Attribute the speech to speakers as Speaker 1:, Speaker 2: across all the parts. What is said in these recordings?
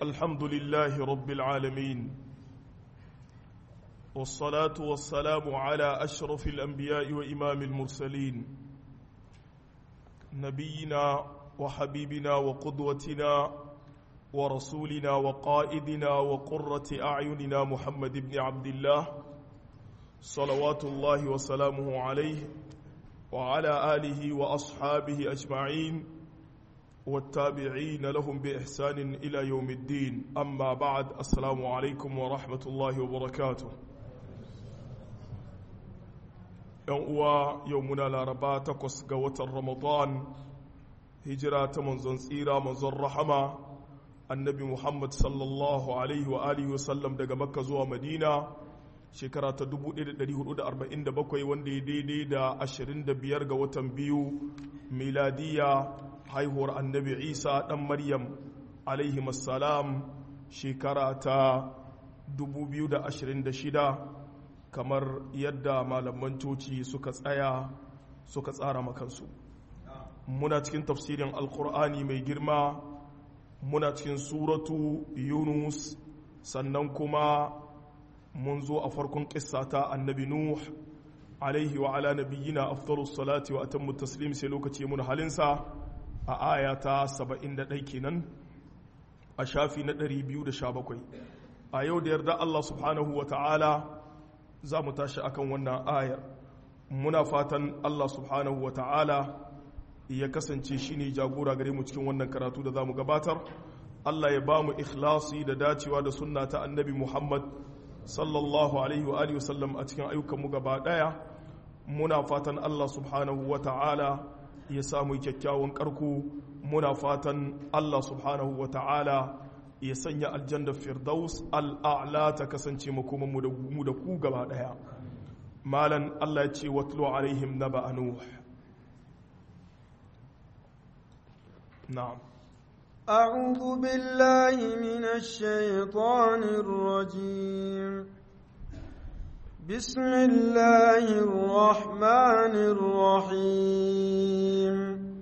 Speaker 1: الحمد لله رب العالمين والصلاة والسلام على أشرف الأنبياء وإمام المرسلين نبينا وحبيبنا وقدوتنا ورسولنا وقائدنا وقرة أعيننا محمد بن عبد الله صلوات الله وسلامه عليه وعلى آله وأصحابه أجمعين والتابعين لهم بإحسان إلى يوم الدين أما بعد السلام عليكم ورحمة الله وبركاته uwa yau muna laraba takwas ga watan ramadan hijira ta manzon tsira manzon rahama annabi muhammad sallallahu alaihi wa alihi wasallam daga makka zuwa madina shekara ta 1447 wanda ya daidai da 25 ga watan biyu miladiya haihuwar annabi isa dan maryam alaihi salam shekara ta 2026 kamar yadda malaman coci suka tsaya suka tsara makansu muna cikin tafsirin alkur'ani mai girma muna cikin suratu yunus sannan kuma mun zo a farkon ta annabi nuh alaihi wa ala nabiyyina afdalus salati wa atammu taslim sai lokaci mun halinsa a aya ta 71 kenan a shafi na 217 a yau da yarda Allah subhanahu wa ta'ala za mu tashi akan wannan ayar muna fatan Allah subhanahu wa ta'ala ya kasance shi ne jagora gare mu cikin wannan karatu da za mu gabatar Allah ya ba mu ikhlasi da dacewa da sunna ta annabi Muhammad sallallahu alaihi wa alihi wasallam a cikin ayyukanmu gaba daya muna fatan Allah subhanahu wa ta'ala ya samu kyakkyawan karku muna fatan Allah subhanahu wa ta'ala ya sanya aljannar firdaus al'a'la ta kasance makomanmu da mu da ku gaba daya malan Allah ya ce watlu alaihim naba nuh na'am
Speaker 2: أعوذ بالله من الشيطان الرجيم بسم الله الرحمن الرحيم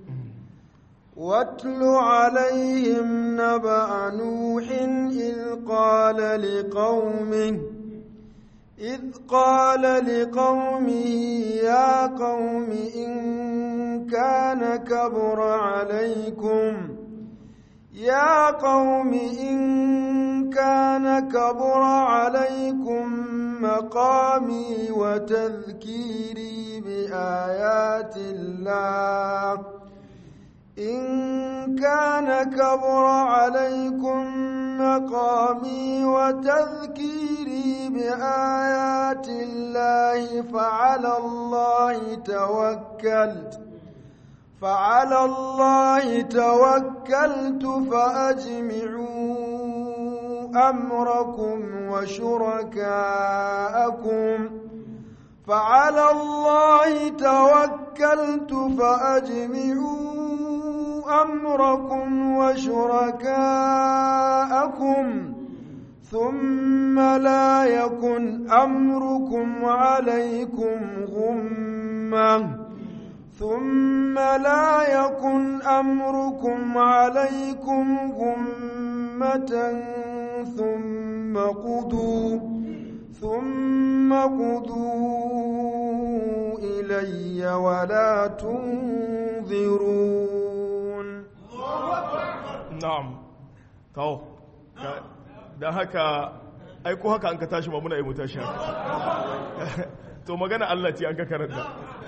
Speaker 2: واتل عليهم نبأ نوح إذ قال لقومه إذ قال لقومه يا قوم إن كان كبر عليكم يا قوم إن كان كبر عليكم مقامي وتذكيري بآيات الله إن كان كبر عليكم مقامي وتذكيري بآيات الله فعلى الله توكلت فعلى الله توكلت فأجمعوا أمركم وشركاءكم فعلى الله توكلت فأجمعوا أمركم وشركاءكم ثم لا يكن أمركم عليكم غمّة ثم لا يكن أمركم عليكم غمة ثم قضوا ثم قضوا إلي ولا تنظرون
Speaker 1: na'am kawo da haka aiko haka an ka tashi ba muna yi mu tashi to magana Allah ce an ka karanta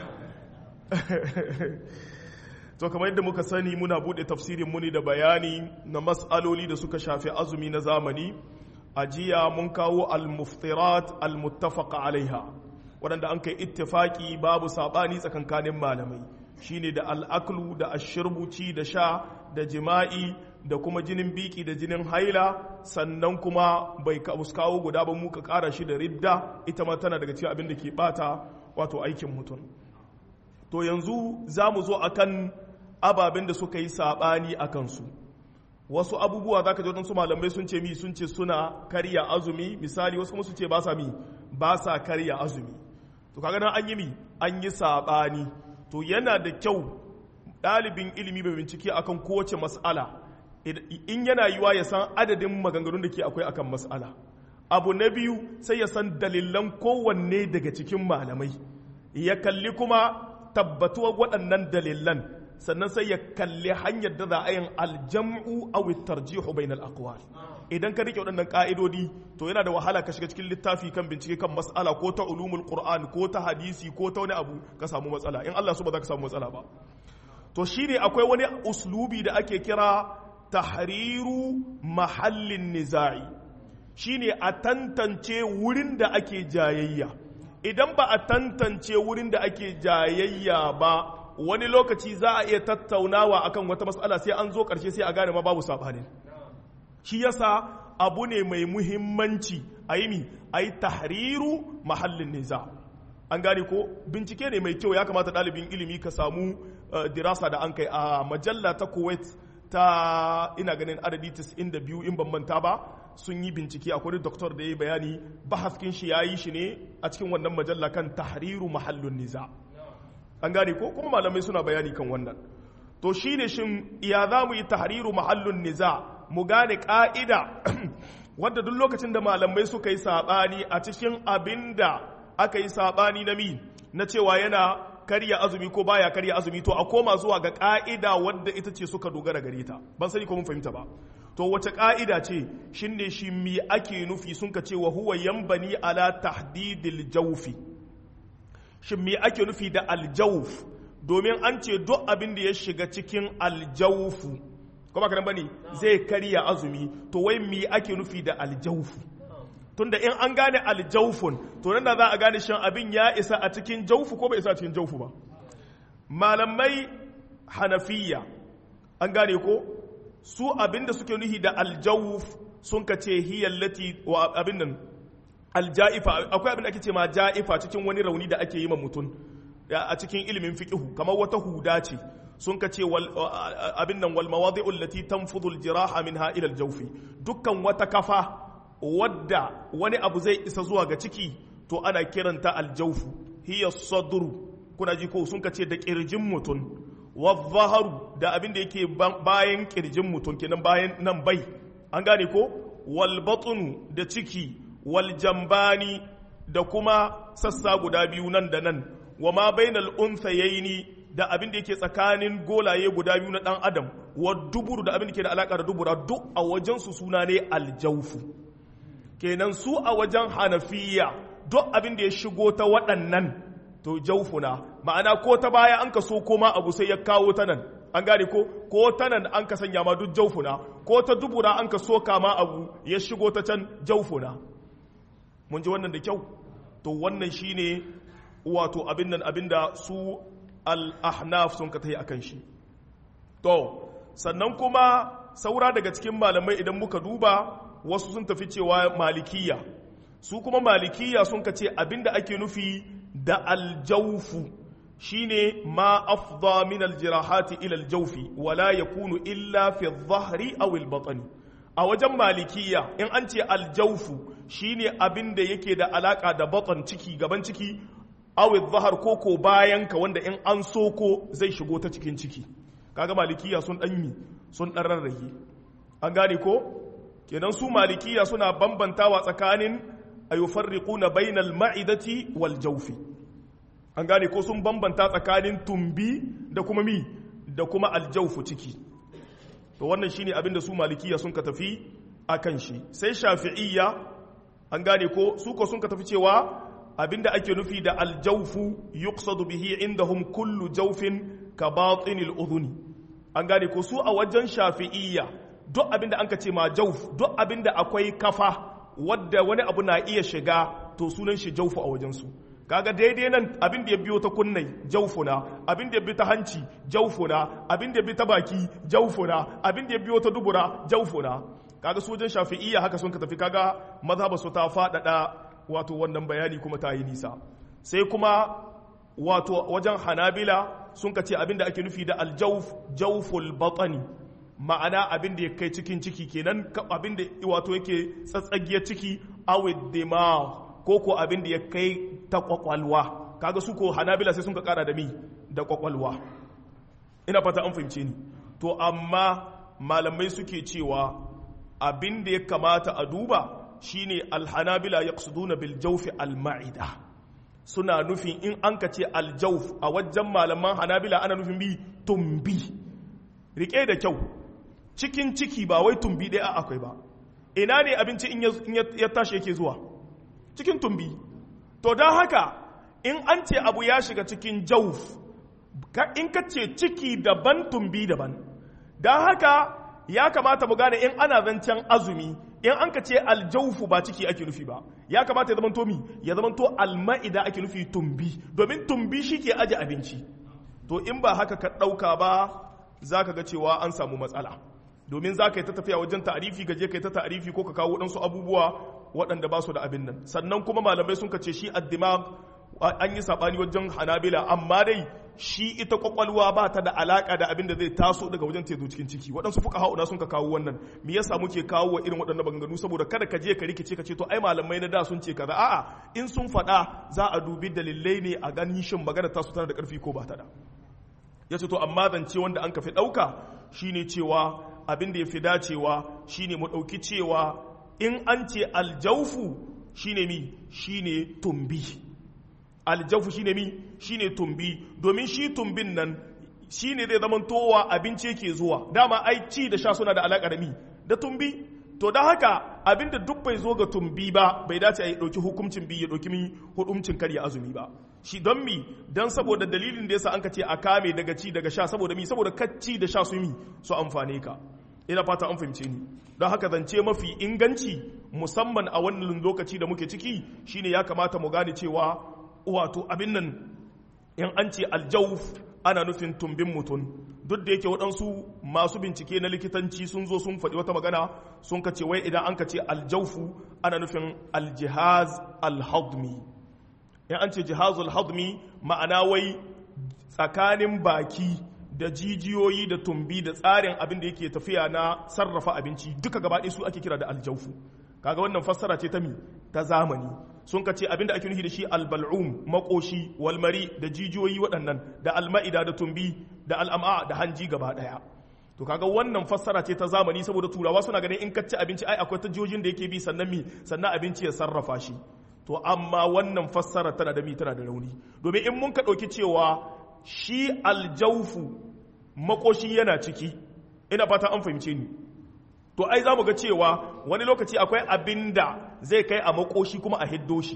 Speaker 1: to kamar yadda muka sani muna bude tafsirin muni da bayani na mas'aloli da suka shafi azumi na zamani a jiya mun kawo al-muftirat al-muttafaqa alaiha waɗanda an kai ittifaki babu sabani tsakankanin malamai shine da al'aklu da ashirbuci da sha da jima'i da kuma jinin biki da jinin haila sannan kuma bai kawo guda ba muka kara shi da ridda ita ma tana daga cikin abin da ke bata wato aikin mutum to yanzu za mu zo akan ababen da suka yi saɓani a kansu wasu abubuwa za ka ji waɗansu malamai sun ce mi sun ce suna karya azumi misali wasu kuma su ce ba sa mi ba sa karya azumi to kaga nan an yi mi an yi saɓani to yana da kyau ɗalibin ilimi bai bincike akan kowace mas'ala in yana yiwa ya san adadin maganganun da ke akwai akan mas'ala abu na biyu sai ya san dalilan kowanne daga cikin malamai ya kalli kuma tabbatuwar waɗannan dalilan sannan sai ya kalli hanyar da za a yin aljam'u aw tarjihu bainal aqwal idan ka rike waɗannan ka'idodi to yana da wahala ka shiga cikin littafi kan bincike kan mas'ala ko ta ulumul qur'an ko ta hadisi ko ta wani abu ka samu matsala in Allah su ba za ka samu matsala ba to shine akwai wani uslubi da ake kira tahriru mahallin niza'i shine a tantance wurin da ake jayayya idan ba a tantance wurin da ake jayayya ba wani lokaci za a iya tattaunawa akan wata matsala sai an zo ƙarshe sai a gane ma babu saɓanin shi yasa abu ne mai muhimmanci a yi mi a yi tahriru mahallin niza an gane ko bincike ne mai kyau ya kamata ɗalibin ilimi ka samu dirasa da an kai a majalla ta kuwait ta ina ganin adadi 92 in ban manta ba sun yi bincike akwai doktor da ya yi bayani bahaskin shi ya yi shi ne a cikin wannan majalla kan tahriru mahallin niza an gane ko kuma malamai suna bayani kan wannan to shine shin ya za mu yi tahriru mahallin niza mu gane ka'ida wadda duk lokacin da malamai suka yi sabani a cikin abin da aka yi sabani na mi na cewa yana karya azumi ko baya karya azumi to a koma zuwa ga ka'ida wadda ita ce suka dogara gare ta ban sani ko mun fahimta ba to wace ka'ida ce shine shi mi ake nufi sun ka ce wa huwa yanbani ala tahdidil jawfi shin me ake nufi da aljawf domin an ce duk abin da ya shiga cikin aljawfu kuma kanan bane zai karya azumi to wai me ake nufi da aljawfu tunda in an gane aljawfun to nan da za a gane shan abin ya isa a cikin jawfu ko bai isa a cikin jawfu ba malamai hanafiya an gane ko su abin da suke nufi da aljawf sun ka ce hiyallati wa abin nan alja'ifa akwai abin da ake ce ma ja'ifa cikin wani rauni da ake yi ma mutum a cikin ilimin fiqhu kamar wata huda ce sun ka ce abin nan wal mawadi'u allati tanfudu al jiraha minha ila al jawfi dukkan wata kafa wadda wani abu zai isa zuwa ga ciki to ana kiranta al jawfu hiya sadru kuna ji ko sun ka ce da kirjin mutum wa zaharu da abin da yake bayan kirjin mutum kenan bayan nan bai an gane ko wal batnu da ciki waljambani da kuma sassa guda biyu nan da nan wa ma bainal unthayaini da abin da yake tsakanin golaye guda biyu na dan adam wa duburu da abin da ke da alaka da dubura duk a wajen su suna ne aljaufu kenan su a wajen hanafiya duk abin da ya shigo ta waɗannan to jaufuna ma'ana ko ta baya an ka so koma abu sai ya kawo ta nan an gane ko ko ta nan an ka sanya ma duk jaufuna ko ta dubura an ka so kama abu ya shigo ta can jaufuna mun ji wannan da kyau to wannan shine wato abin nan abin da su al-ahnaf sun ka tayi akan shi to sannan kuma saura daga cikin malamai idan muka duba wasu sun tafi cewa malikiya su kuma malikiya sun ka ce abin da ake nufi da aljaufu shine ma afda min aljirahati ila aljawfi wala yakunu illa fi adh-dhahri aw al-batni a wajen malikiya in an ce aljaufu shine abin da yake da alaka da batan ciki gaban ciki awid zahar koko bayan ka wanda in an soko zai shigo ta cikin ciki kaga malikiya sun dan yi sun dan rarrage an gane ko kenan su malikiya suna bambantawa tsakanin ayufarriquna bainal ma'idati wal jawfi an gane ko sun bambanta tsakanin tumbi da kuma mi da kuma aljaufu ciki to wannan shine abinda su malikiya sun ka tafi akan shi sai shafi'iyya an gane ko su ko sun ka tafi cewa abinda ake nufi da aljawfu yuqsadu bihi indahum kullu jawfin ka batinil udhuni an gane ko su a wajen shafi'iyya duk abinda an ka ce ma jawf duk abinda akwai kafa wadda wani abu na iya shiga to sunan shi jawfu a wajen su kaga daidai nan abin da ya biyo ta kunnai jaufuna abin da ya bi ta hanci jaufuna abin da ya bi ta baki jaufuna abin da ya biyo ta dubura jaufuna kaga sojan shafi'iyya haka sun ka tafi kaga mazhaba su ta faɗaɗa wato wannan bayani kuma ta yi nisa sai kuma wato wajen hanabila sun ka ce abin da ake nufi da aljauf jauful batani ma'ana abin da ya kai cikin ciki kenan abin da wato yake tsatsagiyar ciki awid dimagh ko ko abin da ya kai ta kwakwalwa kaga su ko hanabila sai sun ka kara da mi da kwakwalwa ina fata an fahimce ni to amma malamai suke cewa abin da ya kamata a duba shine alhanabila yaqsuduna bil jawfi al ma'ida suna nufin in an ka ce al jawf a wajen malaman hanabila ana nufin bi tumbi rike da kyau cikin ciki ba wai tumbi ɗaya akwai ba ina ne abinci in ya tashi yake zuwa cikin tumbi to don haka in an ce abu ya shiga cikin jauf in ka ce ciki daban tumbi daban don haka ya kamata mu gane in ana zancen azumi in an ka ce aljaufu ba ciki ake nufi ba ya kamata ya zamanto mi ya zamanto alma'ida ake nufi tumbi domin tumbi shi ke aje abinci to in ba haka ka ɗauka ba za ka ga cewa an samu matsala domin za ka yi ta tafiya wajen ta'arifi gaje ka yi ta ta'arifi ko ka kawo waɗansu abubuwa waɗanda ba su da abin nan sannan kuma malamai sun ce shi addimag an yi saɓani wajen hanabila amma dai shi ita kwakwalwa ba ta da alaƙa da abin da zai taso daga wajen tezo cikin ciki waɗansu fuka hauna sun ka kawo wannan me yasa muke kawo wa irin waɗannan maganganu saboda kada ka je ka rikice ka ce to ai malamai na da sun ce kaza a'a in sun faɗa za a dubi dalilai ne a ganin shin magana ta su tana da ƙarfi ko ba ta da ya ce to amma zance wanda an ka fi ɗauka shine cewa abin da ya fi dacewa shine mu ɗauki cewa in an ce aljaufu shine mi shine tumbi aljaufu shine mi shine tumbi domin shi tumbin nan shine zai zama towa abinci yake zuwa dama ai ci da sha suna da alaƙa da mi da tumbi to da haka abinda duk bai zo ga tumbi ba bai dace a yi ɗauki hukuncin bi ya ɗauki mi hukuncin karya azumi ba shi don mi don saboda dalilin da yasa an ka ce a kame daga ci daga sha saboda mi saboda kacci da sha su mi su amfane ka ina fata an fahimce ni don haka zance mafi inganci musamman a wannan lokaci da muke ciki shine ya kamata mu gane cewa wato abin nan in an ce aljauf ana nufin tumbin mutum duk da yake waɗansu masu bincike na likitanci sun zo sun faɗi wata magana sun ka ce wai idan an ka ce aljaufu ana nufin aljihaz alhadmi in an ce jihazul hadmi ma'ana wai tsakanin baki da jijiyoyi da tumbi da tsarin abin da yake tafiya na sarrafa abinci duka gaba su ake kira da aljaufu kaga wannan fassara ce ta mi ta zamani sun ka ce abin da ake nufi da shi albal'um makoshi walmari da jijiyoyi waɗannan da alma'ida da tumbi da al'am'a da hanji gaba ɗaya to kaga wannan fassara ce ta zamani saboda turawa suna ganin in ka ci abinci ai akwai ta jijiyojin da yake bi sannan mi sannan abinci ya sarrafa shi to amma wannan fassara tana da mi tana da rauni domin in mun ka ɗauki cewa shi aljaufu makoshi yana ciki ina fata an fahimce ni to ai za mu ga cewa wani lokaci akwai abin da zai kai a makoshi kuma a hiddo shi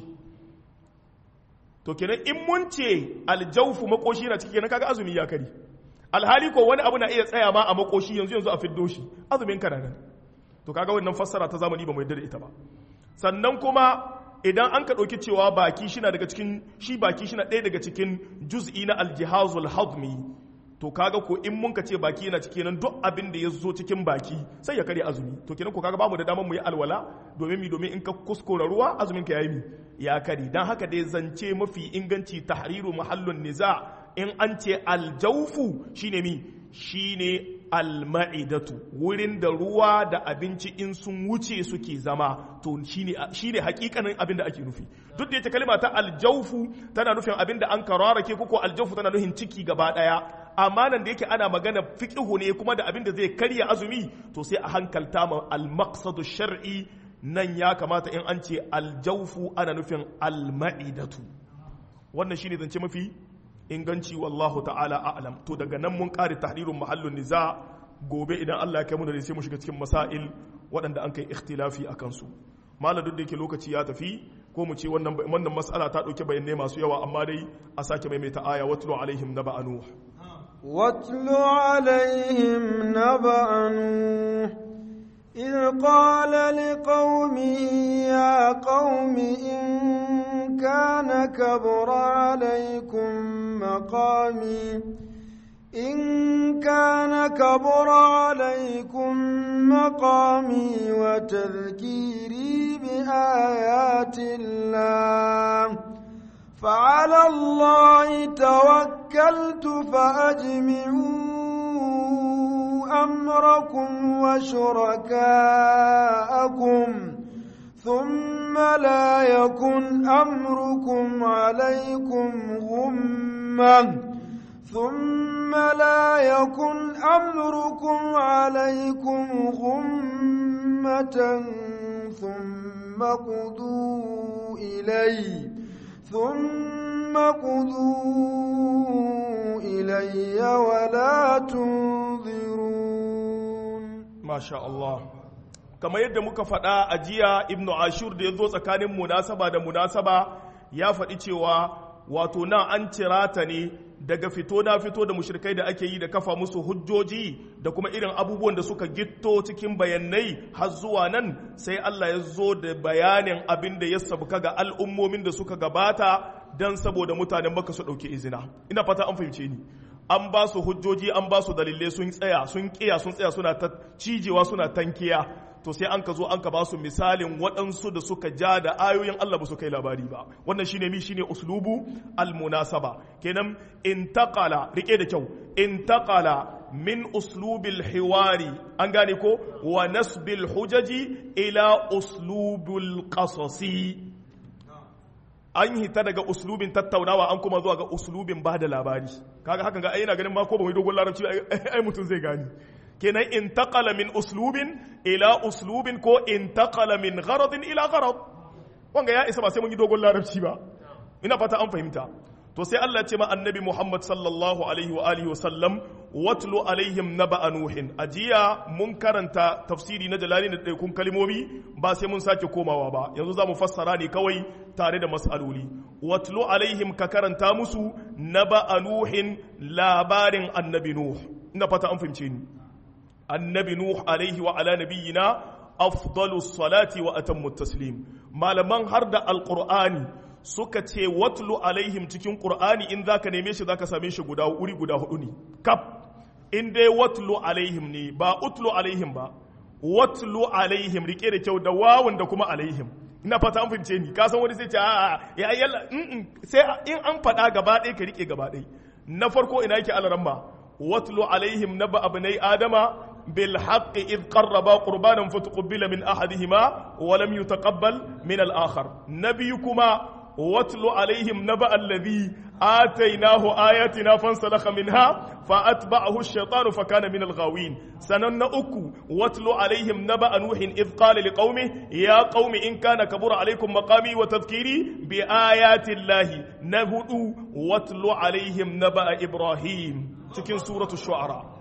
Speaker 1: to kenan in mun ce aljaufu makoshi yana ciki kenan kaga azumi ya kari alhali ko wani abu na iya tsaya ma a makoshi yanzu yanzu a fiddo shi azumin kana nan to kaga wannan fassara ta zamani ba mu yarda da ita ba sannan kuma idan an ka ɗauki cewa baki shina daga cikin shi baki shina ɗaya daga cikin juz'i na aljihazul hadmi to kaga ko in mun ka ce baki yana ciki nan duk abin da ya zo cikin baki sai ya kare azumi to kenan ko kaga bamu da damar mu yi alwala domin mi domin in ka kuskura ruwa azumin ka yayi mi ya kare dan haka dai zance mafi inganci tahriru mahallun niza in an ce aljawfu shine mi shine alma'idatu wurin da ruwa da abinci in sun wuce suke zama to shine shine hakikanin abin da ake nufi duk da ita kalma ta aljawfu tana nufin abin da an kararake ko aljawfu tana nufin ciki gaba daya amma nan da yake ana magana fiqhu ne kuma da abin da zai karya azumi to sai a hankalta ma al-maqsadu shar'i nan ya kamata in an ce aljawfu ana nufin al-ma'idatu wannan shine zance mafi inganci wallahu ta'ala a'lam to daga nan mun kare tahrirun mahallun niza gobe idan Allah ya kai mu da sai mu shiga cikin masail waɗanda an kai ikhtilafi akan su malam duk da yake lokaci ya tafi ko mu ce wannan wannan mas'ala ta dauke bayanai masu yawa amma dai a sake maimaita aya watlu alaihim naba nuh
Speaker 2: واتل عليهم نبأ نوح إذ قال لقومه يا قوم إن كان كبر عليكم مقامي إن كان كبر عليكم مقامي وتذكيري بآيات الله فعلى الله توكلت فأجمعوا أمركم وشركاءكم ثم لا يكن أمركم عليكم غمة ثم ثم لا يكن أمركم عليكم غمة ثم قضوا إلي ثم قضوا إلي ولا تنظرون
Speaker 1: ما شاء الله kamar yadda muka faɗa a jiya ibnu ashur da ya zo tsakanin munasaba da munasaba ya faɗi cewa wato nan an cira ta ne daga fito na fito da mushrikai da ake yi da kafa musu hujjoji da kuma irin abubuwan da suka gitto cikin bayanai har zuwa nan sai Allah ya zo da bayanin abin da ya sabuka ga al'ummomin da suka gabata don saboda mutanen maka su ɗauki izina ina fata an fahimce ni an ba su hujjoji an ba su dalilai sun tsaya sun kiya sun tsaya suna ta cijewa suna tankiya to sai an ka zo an ka ba su misalin waɗansu da suka ja da ayoyin Allah ba su kai labari ba wannan shine mi shine uslubu almunasaba kenan intaqala rike da kyau intaqala min uslubil hiwari an gane ko wa nasbil hujaji ila uslubil qasasi an hita daga uslubin tattaunawa an kuma zuwa ga uslubin ba da labari kaga hakan ga ai yana ganin ma ko ba mu dogon larabci ai mutum zai gani kenan intaqala min uslubin ila uslubin ko intaqala min gharadin ila gharad wanga ya isa ba sai mun yi dogon larabci ba ina fata an fahimta to sai Allah ce ma annabi Muhammad sallallahu alaihi wa alihi wa sallam watlu alaihim naba nuhin ajiya mun karanta tafsiri na jalali da ɗaikun kalmomi ba sai mun sake komawa ba yanzu za mu fassara ne kawai tare da mas'aloli watlu alaihim ka karanta musu naba nuhin labarin annabi nuh ina fata an fahimce ni annabi nuh alaihi wa ala nabiyyina afdalus salati wa atammu taslim malaman har da alqur'ani suka ce watlu alaihim cikin qur'ani in zaka neme shi zaka same shi guda wuri guda hudu ne kaf in dai watlu alaihim ne ba utlu alaihim ba watlu alaihim rike da kyau da wawun da kuma alaihim ina fata an fahimce ni ka san wani sai ce a'a ya yalla sai in an faɗa gaba ɗaya ka rike gaba ɗaya na farko ina yake alaramma watlu alaihim naba abnai adama بالحق إذ قربا قربانا فتقبل من أحدهما ولم يتقبل من الآخر نبيكما واتل عليهم نبأ الذي آتيناه آياتنا فانسلخ منها فأتبعه الشيطان فكان من الغاوين سنن أكو واتل عليهم نبأ نوح إذ قال لقومه يا قوم إن كان كبر عليكم مقامي وتذكيري بآيات الله نهدو واتل عليهم نبأ إبراهيم تكن سورة الشعراء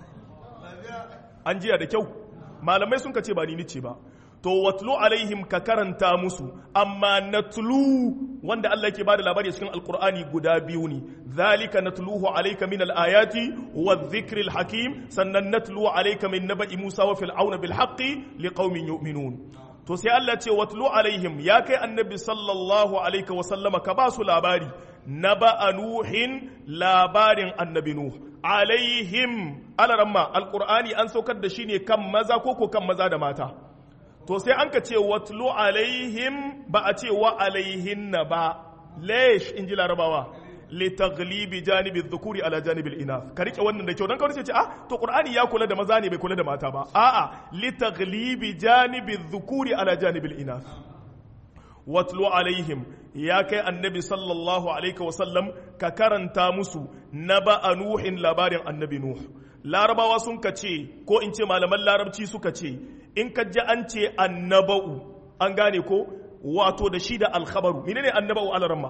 Speaker 1: an jiya da kyau malamai sun ce ba ni nice ba to watlu alaihim ka karanta musu amma natlu wanda Allah yake bada labari cikin alqur'ani guda biyu ne zalika natluhu alayka min alayati wadh-dhikri al-hakim sannan natlu alayka min naba'i Musa wa fir'auna bil haqqi liqaumin yu'minun to sai Allah ce watlu alaihim ya kai annabi sallallahu alaihi wa sallama ka ba su labari naba nuhin labarin annabi nuh alaihim alaramma alqur'ani an saukar da shi ne kan maza ko ko kan maza da mata to sai an ka ce watlu alaihim ba a ce wa alaihinna ba lesh in ji larabawa litaglibi janibi dhukuri ala janibi inath ka rike wannan da kyau dan kawai sai ce ah to qur'ani ya kula da maza ne bai kula da mata ba a'a litaglibi janibi dhukuri ala janibi inath watlu alaihim ya kai annabi sallallahu alaihi wasallam ka karanta musu naba nuhin labarin annabi nuh larabawa sun ka ce ko in ce malaman larabci suka ce in ka ji an ce annaba'u an gane ko wato da shi da alkhabaru menene annaba'u alaramma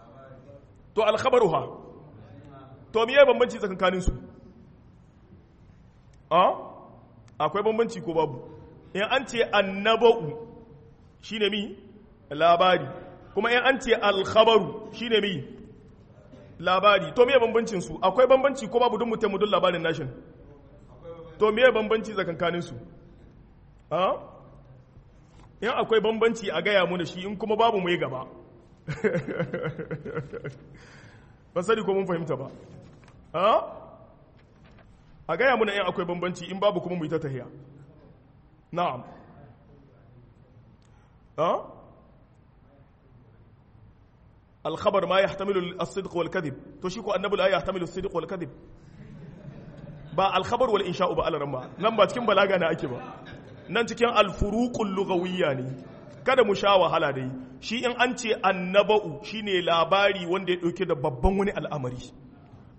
Speaker 1: to alkhabaru ha to miye bambanci tsakankanin su a akwai bambanci ko babu in an ce annaba'u shine mi labari kuma in an ce alkhabaru shine mi labari to miye bambancin su akwai bambanci ko babu duk mutum duk labarin nashin to miye bambanci tsakankanin su a in akwai bambanci a gaya mu da shi in kuma babu mu yi gaba ban sani ko mun fahimta ba a gaya muna in akwai bambanci in babu kuma mu yi ta tahiya na'am الخبر ما يحتمل الصدق والكذب to shi ko annabi la yahtamilu as-sidq wal kadhib ba al-khabar wal insha'u ba al-ramma nan ba cikin balaga na ake ba nan cikin al-furuqul lughawiyya ne kada mu sha wahala dai shi in an ce annaba'u shine labari wanda ya dauke da babban wani al'amari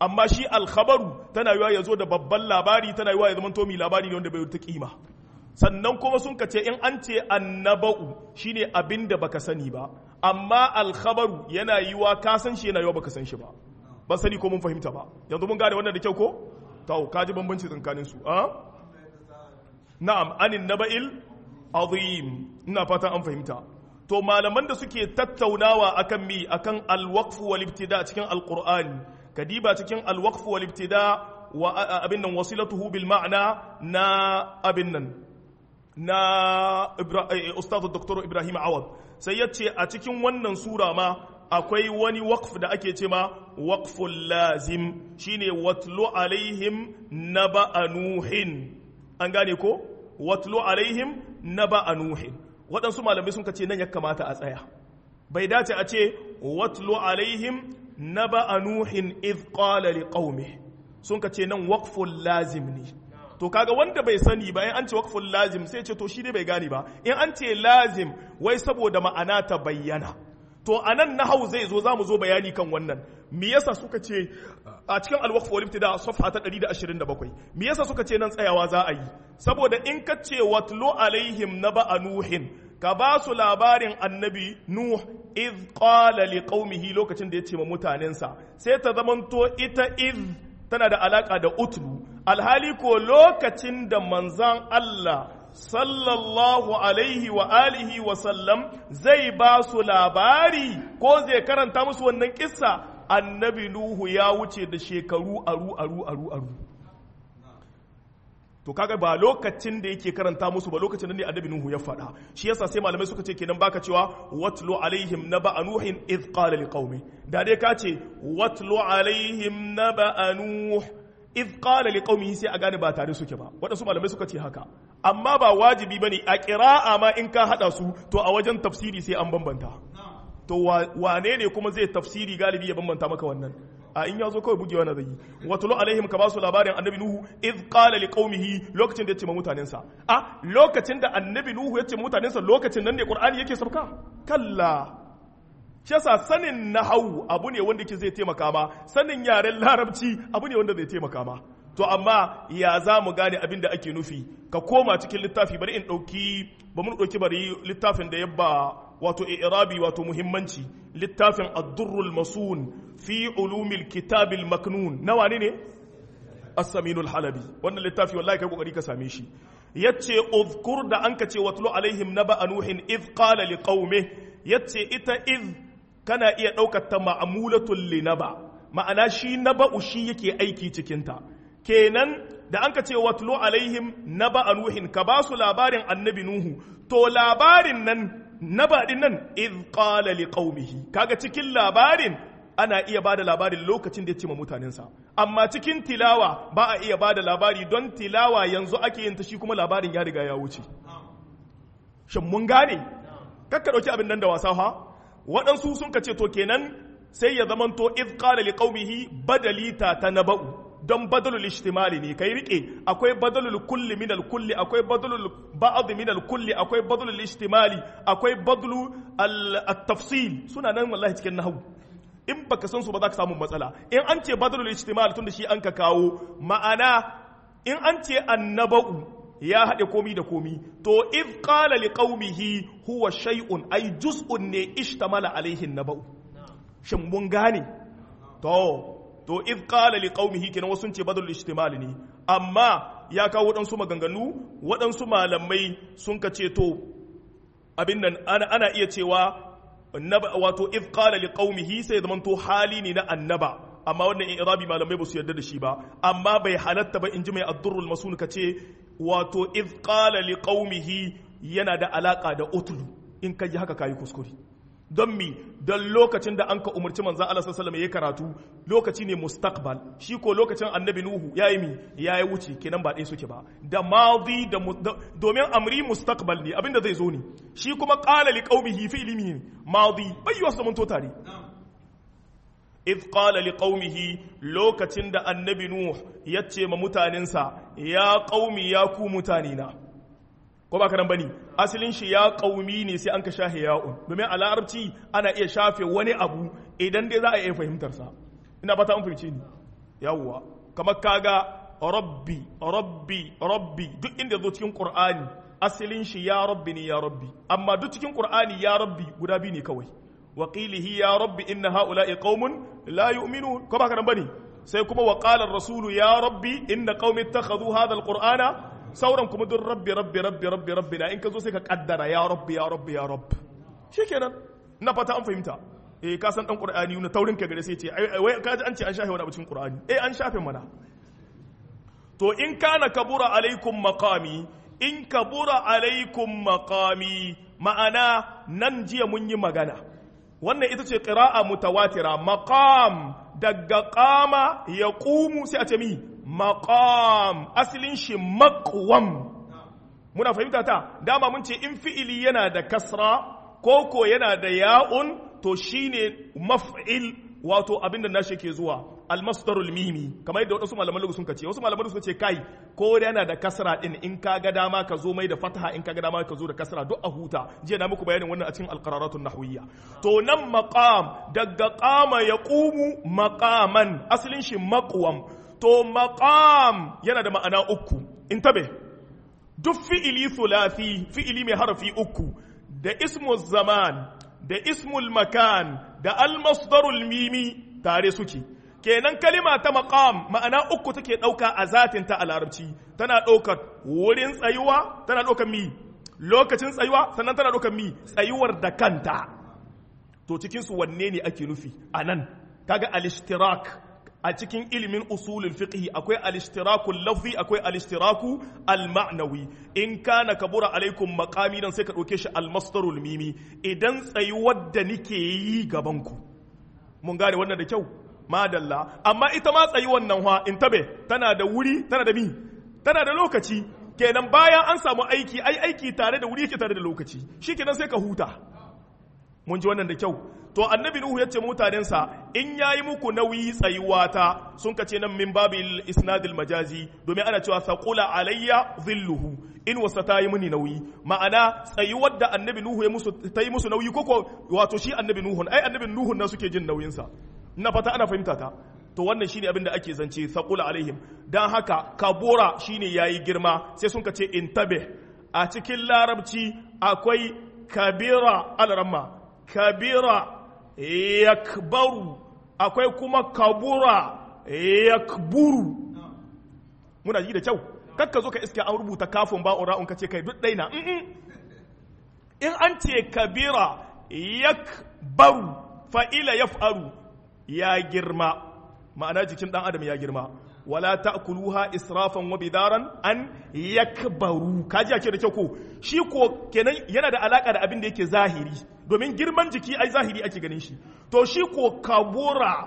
Speaker 1: amma shi alkhabaru tana yiwa ya zo da babban labari tana yiwa ya zama to mi labari ne wanda bai ta kima sannan kuma sun ka ce in an ce annaba'u shine abin da baka sani ba amma alkhabaru yana yiwa ka san shi yana yiwa baka san shi ba ban sani ko mun fahimta ba yanzu mun gane wannan da kyau ko to ka ji bambanci tsakanin su a na'am anin naba'il azim ina fatan an fahimta to malaman da suke tattaunawa akan mi akan alwaqf wal ibtida cikin alqur'ani kadiba cikin alwaqf wal ibtida wa abin nan wasilatuhu bil ma'na na abin nan na ustaz dr ibrahim awad sai ya ce a cikin wannan sura ma akwai wani waqf da ake ce ma waqful lazim shine watlu alaihim naba nuhin an gane ko watlu alaihim naba nuhin waɗansu malamai sun ce nan ya kamata a tsaya bai dace a ce watlu alaihim naba nuhin iz qala liqaumi sun ce nan waqful lazim ne to kaga wanda bai sani ba in an ce waqful lazim sai ce to shi dai bai gane ba in an ce lazim wai saboda ma'ana ta bayyana to anan nahau zai zo zamu zo bayani kan wannan me yasa suka ce a cikin al-waqf wal ibtida safha ta 127 me yasa suka ce nan tsayawa za a yi saboda in ka ce watlu alaihim naba nuhin ka ba su labarin annabi nuh iz qala liqaumihi lokacin da ya ce ma mutanensa sai ta zamanto ita iz tana da alaka da utlu alhali ko lokacin da manzan Allah sallallahu alaihi wa alihi wa sallam zai ba su labari ko zai karanta musu wannan kissa annabi Nuhu ya wuce da shekaru aru aru aru aru to kaga ba lokacin da yake karanta musu ba lokacin da ne annabi Nuhu ya faɗa shi yasa sai malamai suka ce kenan baka cewa watlu alaihim naba nuhin id qala liqaumi da dai ka ce watlu alaihim naba nuh id qala liqaumihi sai a gane ba tare suke ba waɗansu malamai suka ce haka amma ba wajibi bane a qira'a ma in ka hada su to a wajen tafsiri sai an bambanta to wane ne kuma zai tafsiri galibi ya bambanta maka wannan a in ya zo kawai bugewa na zai yi watulu alaihim ka ba su labarin annabi nuhu iz qala liqaumihi lokacin da ya ce ma mutanensa a lokacin da annabi nuhu ya ce ma mutanensa lokacin nan ne qur'ani yake sauka kalla shi yasa sanin nahawu abu ne wanda ke zai taimaka ma sanin yaren larabci abu ne wanda zai taimaka ma to amma ya za mu gane abin da ake nufi ka koma cikin littafi bari in ɗauki ba mun ɗauki bari littafin da yabba wato irabi wato muhimmanci littafin addurrul masun fi ulumil kitabil maknun na wane ne as-saminul halabi wannan littafi wallahi kai kokari ka same shi yace uzkur da anka ce watlu alaihim naba nuhin iz qala liqaume yace ita iz kana iya daukar ta ma'mulatul linaba ma'ana shi naba'u shi yake aiki cikin ta kenan da anka ce watlu alaihim naba nuhin ka ba su labarin annabi nuhu to labarin nan naba din nan iz qala liqaumihi kaga cikin labarin ana iya ba da labarin lokacin da ya ce ma mutanensa amma cikin tilawa ba a iya ba da labari don tilawa yanzu ake yin ta shi kuma labarin ya riga ya wuce shin mun gane kakka ɗauki abin nan da wasa ha waɗansu sun ka ce to kenan sai ya zamanto iz qala liqaumihi badalita ta naba'u don badalul ishtimali ne kai rike akwai badalul kulli min kulli akwai badalul ba'd min kulli akwai badalul ishtimali akwai badalul at-tafsil suna nan wallahi cikin nahwu in baka san su ba za ka samu matsala in an ce badalul ijtimal tun da shi an ka kawo ma'ana in an ce annaba'u ya haɗe komi da komi to iz qala liqaumihi huwa shay'un ay juz'un ne ishtamala alaihi naba'u shin mun gane to to iz qala liqaumihi kenan wasu ce badalul ijtimal ne amma ya kawo waɗansu maganganu waɗansu malamai sun ka ce to abin nan ana iya cewa wato if qala liqaumihi sai zaman to hali ne na annaba amma wannan irabi malamai ba su yarda da shi ba amma bai halatta ba inji mai addurrul masun kace wato if qala liqaumihi yana da alaka da utlu in ka ji haka kayi kuskure don mi don lokacin da an ka umarci manzan Allah sallallahu alaihi karatu lokaci ne mustaqbal shi ko lokacin annabi nuhu yayi mi yayi wuce kenan ba ɗaya suke ba da madi da domin amri mustaqbal ne abinda zai zo ne shi kuma qala li qaumihi fi ilmi madi bai yi wasu mun to tare if qala li qaumihi lokacin da annabi nuh ya ce ma mutanensa ya qaumi ya ku mutanina ko ba karan bane asalin shi ya qaumi ne sai an ka shafe ya'un domin a larabci ana iya shafe wani abu idan dai za a iya fahimtar sa ina fata an fahimce ni yawwa kamar kaga rabbi rabbi rabbi duk inda zo cikin qur'ani asalin shi ya rabbi ne ya rabbi amma duk cikin qur'ani ya rabbi guda biyu ne kawai wa qilihi ya rabbi inna haula'i qaumun la yu'minun ko ba ka nan bane sai kuma wa qala ar-rasulu ya rabbi inna qaumi ittakhadhu hadha al-qur'ana sauran kuma duk rabbi rabbi rabbi rabbi rabbi na in ka zo sai ka kaddara ya rabbi ya rabbi ya rabb shikenan na fata an fahimta eh ka san dan qur'ani na taurin ka gare sai ce wai ka ji an ce an shafe wani abu cikin qur'ani eh an shafe mana to in kana kabura alaikum maqami in kabura alaikum maqami ma'ana nan jiya mun yi magana wannan ita ce qira'a mutawatira maqam daga qama yaqumu sai a ce mi maqam asalin shi maqwam muna fahimta ta dama mun ce in fi'ili yana da kasra koko yana da ya'un to shine maf'il wato abinda nashi ke zuwa almasdarul mimi kamar yadda wasu malaman lugu sun kace wasu malaman sun ce kai ko yana da kasra din in ka ga dama ka zo mai da fataha in ka ga dama ka zo da kasra duk a huta jiya na muku bayanin wannan a cikin alqararatun nahwiyya to nan maqam daga qama yaqumu maqaman asalin shi maqwam to maqam yana da ma'ana uku intabe duk fi'ili thulathi fi'ili mai harafi uku da ismu zaman da ismul makan da almasdarul mimi tare suke kenan kalima ta maqam ma'ana uku take ɗauka a zatin ta a larabci tana ɗaukar wurin tsayuwa tana ɗaukar mi lokacin tsayuwa sannan tana ɗaukar mi tsayuwar da kanta to cikin su wanne ne ake nufi anan kaga al-ishtirak a cikin ilimin usulul fiqh akwai al-ishtiraku lafzi akwai al-ishtiraku al-ma'nawi in kana kabura alaikum maqami dan sai ka dauke shi al-masdarul mimi idan tsayuwar da nike yi gaban ku mun gane wannan da kyau madalla amma ita ma tsayi wannan ha in tabe tana da wuri tana da mi tana da lokaci kenan bayan an samu aiki ai aiki tare da wuri yake tare da lokaci shikenan sai ka huta mun ji wannan da kyau to annabi nuhu ya ce mutanensa in yayi muku nauyi tsayuwa ta sun kace nan min babil isnadil majazi domin ana cewa saqula alayya zilluhu in wasa ta yi mini nauyi ma'ana tsayuwar da annabi nuhu ya musu ta yi musu nauyi koko wato shi annabi nuhun ai annabi nuhun na suke jin nauyinsa na fata ana fahimta ta to wannan shine abin da ake zance saqula alaihim dan haka kabura shine yayi girma sai sun kace intabe a cikin larabci akwai kabira alramma kabira yakbaru akwai kuma kabura yakburu muna ji da kyau kakka zo ka iske an rubuta kafin ba'un ra'un ka ce kai duk daina in an ce kabira yakbaru fa'ila yaf'aru ya girma ma'ana jikin dan adam ya girma wala ta'kuluha israfan wa bidaran an yakbaru kaji ake da kyau ko shi ko kenan yana da alaka da abin da yake zahiri domin girman jiki ai zahiri ake ganin shi to shi ko kabura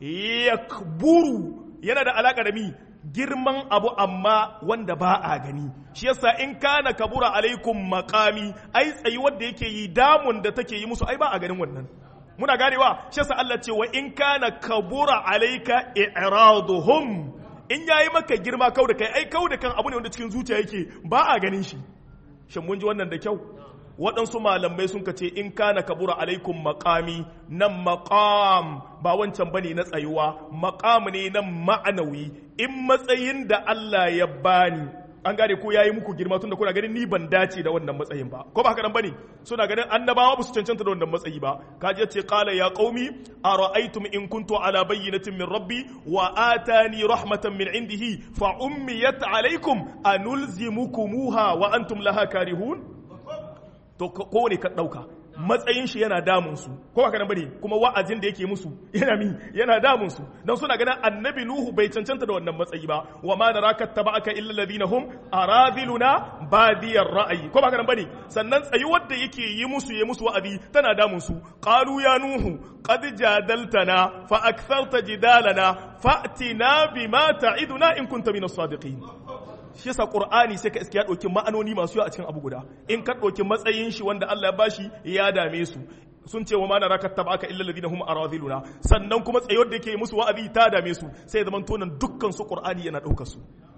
Speaker 1: yakburu yana da alaka da mi girman abu amma wanda ba a gani shi yasa in kana kabura alaikum maqami ai tsayi wanda yake yi damun da take yi musu ai ba a ganin wannan muna ganewa shi yasa Allah ce wa in kana kabura alaika i'raduhum in yayi maka girma kau da kai ai kau da kan abu ne wanda cikin zuciya yake ba a ganin shi shin mun ji wannan da kyau waɗansu malamai sun ce in kana kabura alaikum maqami nan maqam ba wancan bane na tsayuwa maqam ne nan ma'anawi in matsayin da Allah ya bani an gane ko yayi muku girma tunda kuna ganin ni ban dace da wannan matsayin ba ko ba haka nan bane suna ganin annabawa ba su cancanta da wannan matsayi ba kaje ce qala ya qaumi ara'aytum in kuntu ala bayyinatin min rabbi wa atani rahmatan min indihi fa ummiyat alaykum anulzimukumuha wa antum laha karihun to ko ne ka dauka matsayin shi yana damun su ko haka nan bane kuma wa'azin da yake musu yana mi yana damun su dan suna ganin annabi nuhu bai cancanta da wannan matsayi ba wa ma naraka tabaka illa alladhina hum aradiluna badiyar ra'ayi ko haka nan bane sannan tsayuwar da yake yi musu yi musu wa'azi tana damun su qalu ya nuhu qad jadaltana fa aktharta jidalana fa'tina bima ta'iduna in kunta minas sadiqin shi yasa qur'ani sai ka iske ya dauki ma'anoni masu yawa a cikin abu guda in ka dauki matsayin shi wanda Allah ya bashi ya dame su sun ce wa ma naraka tabaka illa alladhina hum aradhiluna sannan kuma tsayuwar da yake musu wa'azi ta dame su sai zaman tonan dukkan su qur'ani yana daukar su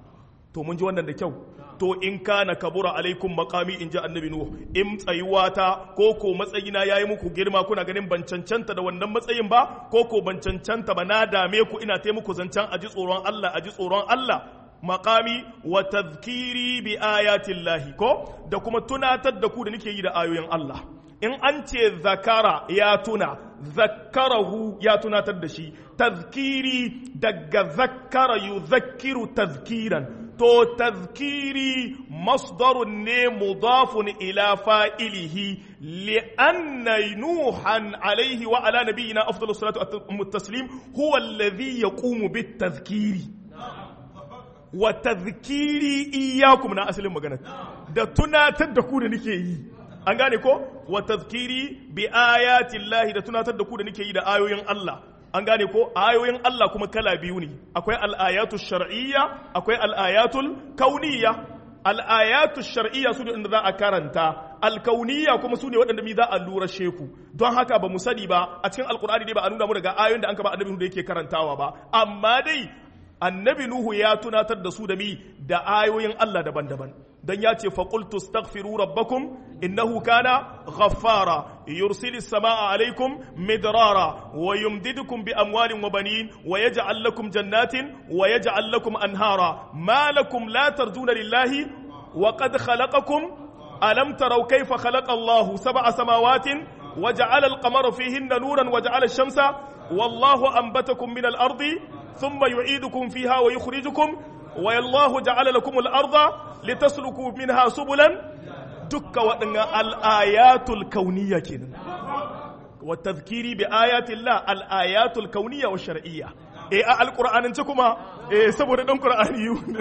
Speaker 1: to mun ji wannan da kyau to in kana kabura alaikum maqami in ji annabi nuhu in tsayuwata ko ko matsayina yayi muku girma kuna ganin ban cancanta da wannan matsayin ba ko ko ban cancanta ba na dame ku ina ta muku zancen aji tsoron Allah aji tsoron Allah maqami wa tadhkiri bi ayatillahi ko da kuma tunatar da ku da nake yi da ayoyin Allah in an ce zakara ya tuna zakarahu ya tunatar da shi tazkiri daga zakara yuzakkiru tazkiran to tazkiri masdarun ne mudafun ila fa'ilihi li'anna nuhan alaihi wa ala nabiyina afdalus salatu wa taslim huwa alladhi yaqumu bit tazkiri wa tazkiri iyyakum na asalin magana da tunatar da ku da nake yi an gane ko wa tazkiri bi ayatin lahi da tunatar da ku da nake yi da ayoyin Allah an gane ko ayoyin Allah kuma kala biyu ne akwai al'ayatu shar'iyya akwai al'ayatul kauniyya al'ayatu shar'iyya su ne inda za a karanta alkauniyya kuma su ne waɗanda mi za a lura sheku don haka ba mu sani ba a cikin alkur'ani ne ba a nuna mu daga ayoyin da an kaba annabi da yake karantawa ba amma dai annabi nuhu ya tunatar da su da mi da ayoyin Allah daban-daban dan ya ce faqultu astaghfiru rabbakum innahu kana ghaffara yursilis samaa alaikum midrara wa yumdidukum bi amwalin wa banin wa yaj'al lakum jannatin wa yaj'al lakum anhara ma lakum la tarjuna lillahi wa qad khalaqakum alam taraw kayfa khalaqa Allahu sab'a samawatin wa ja'ala al-qamara fihinna nuran wa ja'ala ash-shamsa wallahu anbatakum min al-ardi ثم يعيدكم فيها ويخرجكم والله جعل لكم الأرض لتسلكوا منها سبلا دك وأن الآيات الكونية كنا والتذكير بآيات الله الآيات الكونية والشرعية إيه القرآن انتكما إيه سبور دم قرآنيون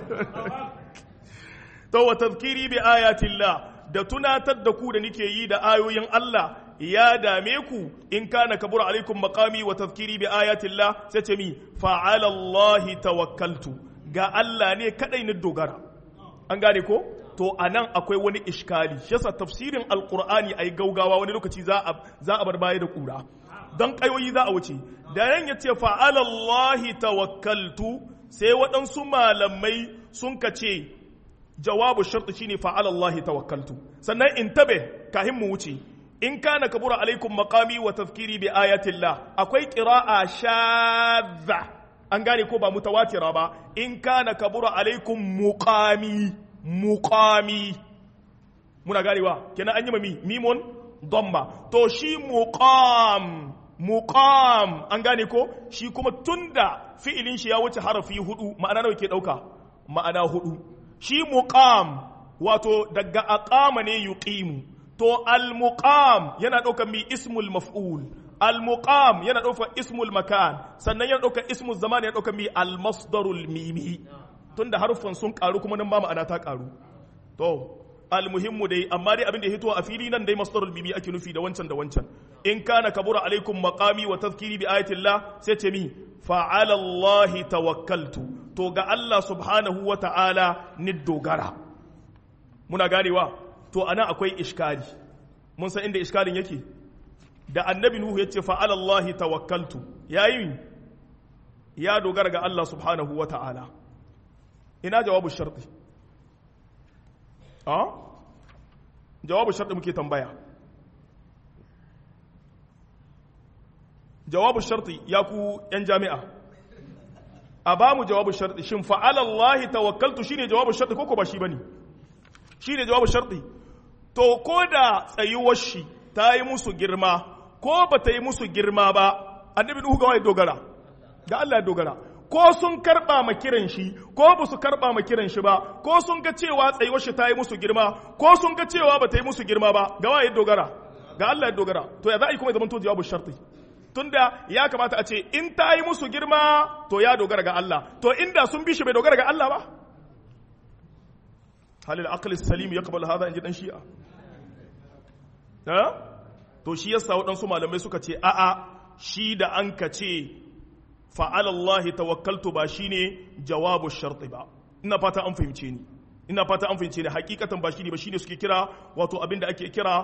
Speaker 1: تو تذكيري بآيات الله da tunatar da ku da nike yi da ayoyin Allah ya dame ku in kana kabura alaikum maqami wa tazkiri bi ayatillah sai ce mi fa'ala Allah tawakkaltu ga Allah ne kadai ni dogara an gane ko to anan akwai wani iskali shi yasa tafsirin alqur'ani ai gaugawa wani lokaci za a za a bar baya da kura dan kayoyi za a wuce da yan yace fa'ala Allah tawakkaltu sai waɗansu malamai sun kace jawabu sharti shine fa'ala Allah tawakkaltu sannan in tabe kahin mu wuce in kana kabura alaikum maqami wa tazkiri bi ayatillah akwai qira'a shadha an gane ko ba mutawatira ba in kana kabura alaikum muqami muqami muna ganewa kenan an yi mami mimon domma to shi muqam muqam an gane ko shi kuma tunda fi'ilin shi ya wuce harafi hudu ma'ana nawa ke dauka ma'ana hudu shi muqam wato daga aqama ne yuqimu to al-muqam yana ɗaukar mi ismul maf'ul al-muqam yana ɗaukar ismul makan sannan yana ɗaukar ismul zaman yana ɗaukar mi al-masdarul mimi tunda harufan sun karu kuma nan ma ma'ana ta karu to almuhimmu dai amma dai abin da ya hito a fili nan dai masdarul mimi ake nufi da wancan da wancan in kana kabura alaikum maqami wa tazkiri bi ayatillah sai ce mi fa'ala Allah tawakkaltu to ga Allah subhanahu wa ta'ala ni dogara muna ganewa to ana akwai iskali mun san inda iskalin yake da annabi nuhu yace fa'ala Allah tawakkaltu yayi ya dogara ga Allah subhanahu wa ta'ala ina jawabu sharti a jawabu sharti muke tambaya jawabu sharti ya ku yan jami'a a ba mu jawabu sharti shin fa'ala Allah tawakkaltu shine jawabu sharti ko ko ba shi bane shine jawabu sharti to ko da tsayuwar shi ta yi musu girma ko ba ta yi musu girma ba annabi nuhu ga wai dogara ga Allah ya dogara ko sun karba ma kiran shi ko ba su karba ma kiran shi ba ko sun ga cewa tsayuwar shi ta yi musu girma ko sun ga cewa ba ta yi musu girma ba ga waye dogara ga Allah ya dogara to ya za a yi kuma zaman to jawabu sharti tunda ya kamata a ce in ta yi musu girma to ya dogara ga Allah to inda sun bi shi bai dogara ga Allah ba hal al-aql salim yaqbal hadha inji dan shi'a ha to shi yasa waɗansu malamai suka ce a'a shi da an ka ce fa'ala Allah tawakkaltu ba shine jawabu sharti ba ina fata an fahimce ni ina fata an fahimce ni hakikatan ba shine ba shine suke kira wato abin da ake kira